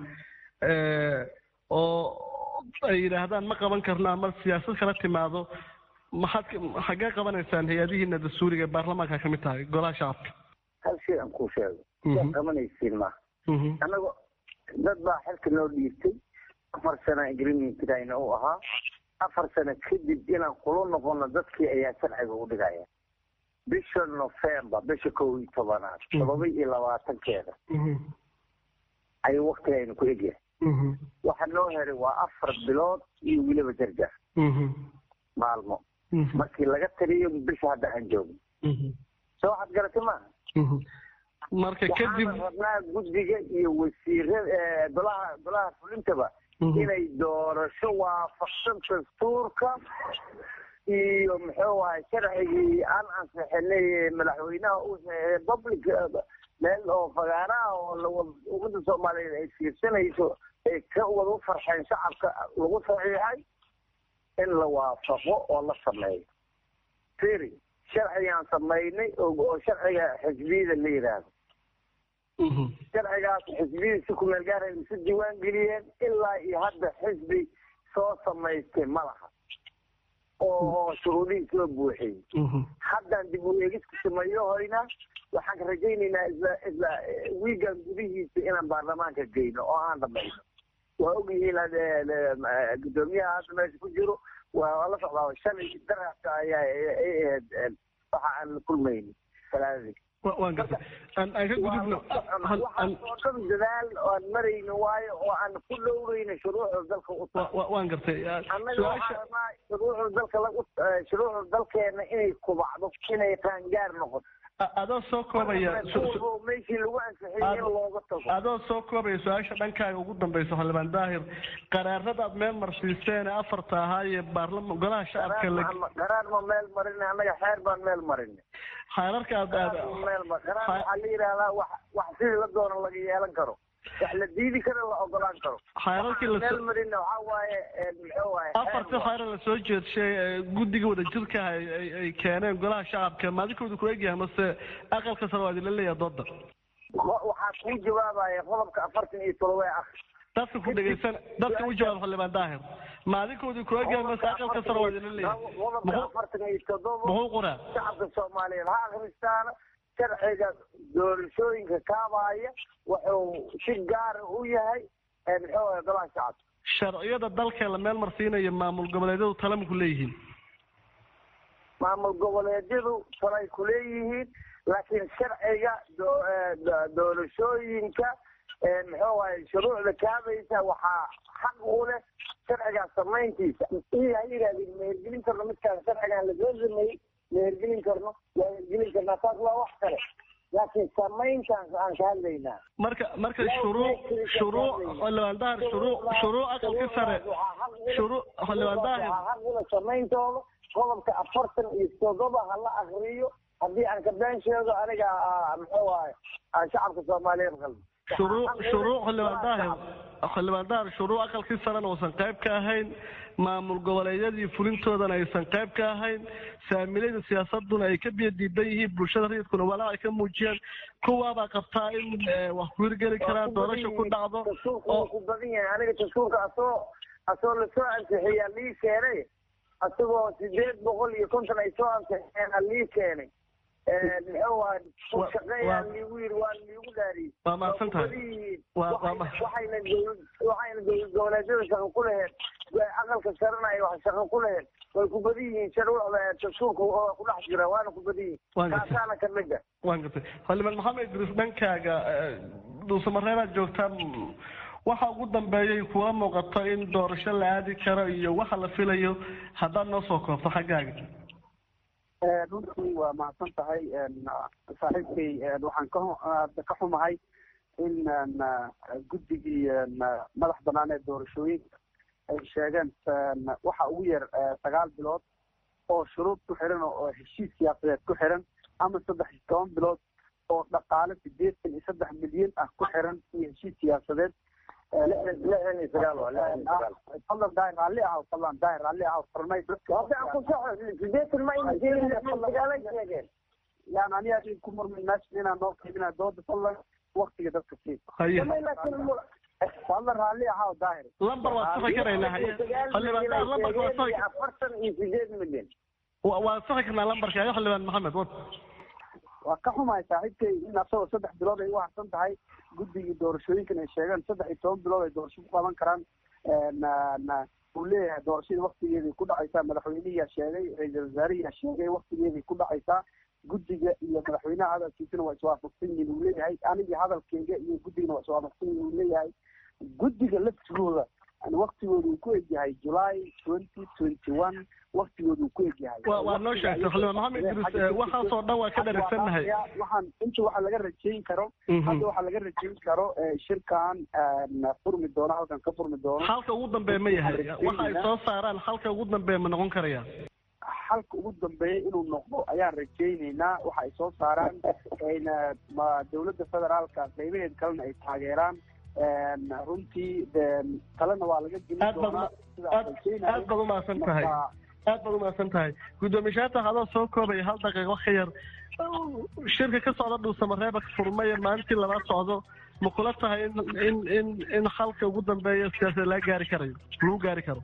oo ay yidhaahdaan ma qaban karno ama siyaasad kala timaado maxaad xaggee qabanaysaan hay-adihiina dastuuriga ee baarlamaanka kamid tahay golaha shacabka hal shay aan kuu sheego waad qabanaysiin ma annago dad baa xilka noo dhiibtay afar sano agreementkayna uu ahaa afar sano kadib inaan kula noqono dadkii ayaa sharciga u dhigaya bisha november bisha kow iyo tobanaad todoba iyo labaatankeeda ayuu waktigayna ku egyahay waxa noo heray waa afar bilood iyo weliba jarjar maalmo markii laga taliyo bisha hadda aan joogno soo waxaad garatay maaha marka kadib waxaana rabnaa guddiga iyo wasiirada golaha golaha fulintaba inay doorasho waafaqsan dastuurka iyo muxuu ahay sharcigii aan ansixinay madaxweynaha u public meel oo fagaaraha oo ummadda soomaaliyeed ay fiirsanayso ay ka wada u farxeen shacabka lagu saxiixay in la waafaqo oo la sameeyo firi sharcigaan samaynay oo sharciga xisbiyada la yidhaahdo sharcigaas xisbiyada si kumeel gaara isu diiwaan geliyeen ilaa iyo hadda xisbi soo samaystay ma laha oo shuruudihii soo buuxiyey haddaan dib u eegis ku sameeyo hoyna waxaan ka rajaynaynaa isla isla wiigan gudihiisa inaan baarlamaanka geyno oo aan dhamayno waa ogyihiin gudoomiyaha hadda meesha ku jiro waa la socdaa shalay daraska ayaa ay ahayd waxa aan la kulmayni salaadii waan gartay aan aan ka gudubno waxaasoo dhan dadaal aan marayno waayo oo aan ku dhowrayno shuruucda dalka u waan gartay annaga waxaa rabaa shuruucda dalka lagu shuruucda dalkeena inay kubacdo inay qaangaar noqoto adoo soo koobaya meeshii lagu ansixiyay in looga tago adoo soo koobaya su-aasha dhankaaga ugu dambaysa xildhibaan daahir qaraarada aad meel marsiiseen ee afarta ahaa ee baarlama golaha shacabka qaraar ma meel marin annaga xeer baan meel marin xeerarka aad aad qaraar waxaa la yidhahdaa wax wax sidii la doono laga yeelan karo wax la diidi karo la ogolaan karo xeerarkii la meel marina waxaa waaye muxuu waaye afartii xeera la soo jeedshay guddiga wadajirka ah ay keeneen golaha shacabka maadinkooda ku egyahay mase aqalka sare waa idinla leeyahay dooda waxaa kuu jawaabaya qodobka afartan iyo todoba ah dadka ku dhegaysan dadka u jawaab xildhibaan daahir maadinkooda ku egyahay mase aqalka sare waa idinla leeyahay qodobka afartan iyo todoba muxuu qoraa shacabka soomaaliyeed ha akhristaana sharciga doorashooyinka kaabaya wuxuu si gaara u yahay muxuu ahay golaha shacabka sharciyada dalka la meel marsiinayo maamul goboleedyadu talama ku leeyihiin maamul goboleedyadu talay ku leeyihiin laakiin sharciga doorashooyinka muxuu ahay shuruucda kaabaysa waxaa xaq u leh sharcigaas samayntiisa iyo ha yidhahdeen ma hergelin karno midkaan sharcigaan lasoo sameeyey ma hergelin karno waa hergelin karnaa taas waa wax kale laakiin samayntaan aan ka hadlaynaa marka marka shuruuc shuruuc xildhibaan dahir shuruuc shuruuc aqalka sare shuruuc xildhibaan dahir xaqula samayntooda qodobka afartan iyo todoba ha la akriyo haddii aan ka been sheego aniga muxuu ahay aan shacabka soomaaliyeed qalbi shuruuc shuruuc xildhibaan daahir xildhibaan daahir shuruuc aqalkii sarena uusan qayb ka ahayn maamul goboleedyadii fulintoodana aysan qayb ka ahayn saamilayda siyaasaduna ay ka biyo diidan yihiin bulshada rayidkuna walaa ay ka muujiyaan kuwaabaa qabtaa in wax ku hirgeli karaan doorasha ku dhacdo oo ku badan yahay aniga dastuurka asoo asoo lasoo ansixiyaa lii keenay asagoo sideed boqol iyo konton ay soo ansixiyeen lii keenay muxuu ahay shaqeeyaan liigu yiri waa liigu dhaariyey waa mahadsan tahay waxayna waxayna dowlad goboleedyada shaqo ku laheed aqalka sarena ay wax shaqo ku laheed way ku badan yihiin shuruucda dastuurka oo ku dhex jira waana ku badan yihiin kaasaana ka mid ah waan gartay xildhibaan maxamed idriis dhankaaga dhuusamareeraad joogtaa waxa ugu dambeeyay kuwa muuqato in doorasho la aadi karo iyo waxa la filayo haddaad noo soo koobto xaggaaga runtii waa mahadsan tahay saaxiibkay waxaan ka ka xumahay in guddigii madax banaan ee doorashooyinka ay sheegeen waxa ugu yar sagaal bilood oo shuruud ku xiran oo heshiis siyaasadeed ku xiran ama saddex iyo toban bilood oo dhaqaale sideetan iyo saddex milyan ah ku xiran iyo heshiis siyaasadeed lixdan iyo sagaal fadlan daahir raalli ah fadlan daahir raalli ah farmay hadda aan ku soxo sideetan ma ayna sheegin lixdan sagaalay sheegeen yani aniga adin ku murmay meesha inaan noo qaybina dooda fadlan waktiga dadka sii fadlan raalli ahaa daahir lambar waa saxi karaynaa haye xildhibaan daahir lambarka waa saxi afartan iyo sideed milyan waa saxi karnaa lambarka haye xildhibaan maxamed wad waa ka xumahay saaxiibkay in asagoo saddex bilood ay u harsan tahay guddigii doorashooyinkan ay sheegeen saddex iyo toban bilood ay doorasho ku qaban karaan uu leeyahay doorashadii waktigeeday ku dhacaysaa madaxweynihiyaa sheegay ra-iisal wasaarihiyaa sheegay waktigeeday ku dhacaysaa guddiga iyo madaxweynaha hadalkiisana waa iswaafaqsan yihiin uu leeyahay anigii hadalkeyga iyo guddigana waa iswaafaqsan yihiin uu leeyahay guddiga laftigooda waktigooda uu ku egyahay july twenty twenty one waktigooda uu ku egyahay waa noo sheegtay xildhibaan maxamed idriis waxaasoo dhan waa ka dharagsannahay waxaan inta waxa laga rajayn karo hadda waxaa laga rajayn karo shirkan furmi doono halkan ka furmi doono halka ugu dambeeya ma yahay waxa ay soo saaraan halka ugu dambeeya ma noqon karaya halka ugu dambeeya inuu noqdo ayaan rajaynaynaa waxa ay soo saaraan ayna dowladda federaalka qaybaheed kalena ay taageeraan runtii talena waa laga gelin doonaa aad baad umahadsan tahay aad baad umahadsan tahay guddoomishaata adoo soo koobaya hal daqiiqo ka yar shirka ka socda dhuusamareeba furmaya maalintii labaad socdo ma kula tahay in in in in halka ugu dambeeya siyaasada laga gaari karayo lagu gaari karo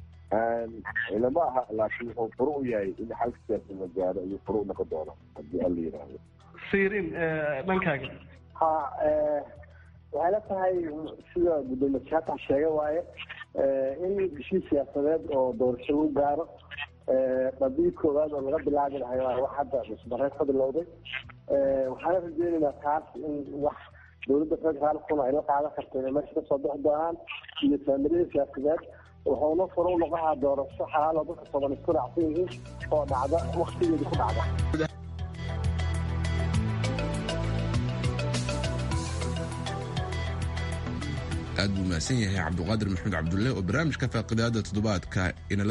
ilama aha laakiin wuxuu furu u yahay in xalka siyaasada la gaaro ayuu furu u noqon doona haddii alla yidhaahdo siirin dhankaaga ha waxay la tahay sida guddoomiye shaatan sheega waaye in heshiis siyaasadeed oo doorasho lagu gaaro qadii koowaad oo laga bilaabi lahay waa wax hadda dhismareed ka bilowday waxaana rajeynaynaa taas in wax dowladda federaalkuna ay la qaadan karta inay meesha kasoo bixi doonaan iyo saamilada siyaasadeed wuxuuna furo u noqonaha doorasho xalaal oo dadka toban isku raacsan yihiin oo dhacda waktigeeda ku dhacda aad buu mahadsan yahay cabduqaadir maxamed cabdulle oo barnaamijka faaqidaada toddobaadka inala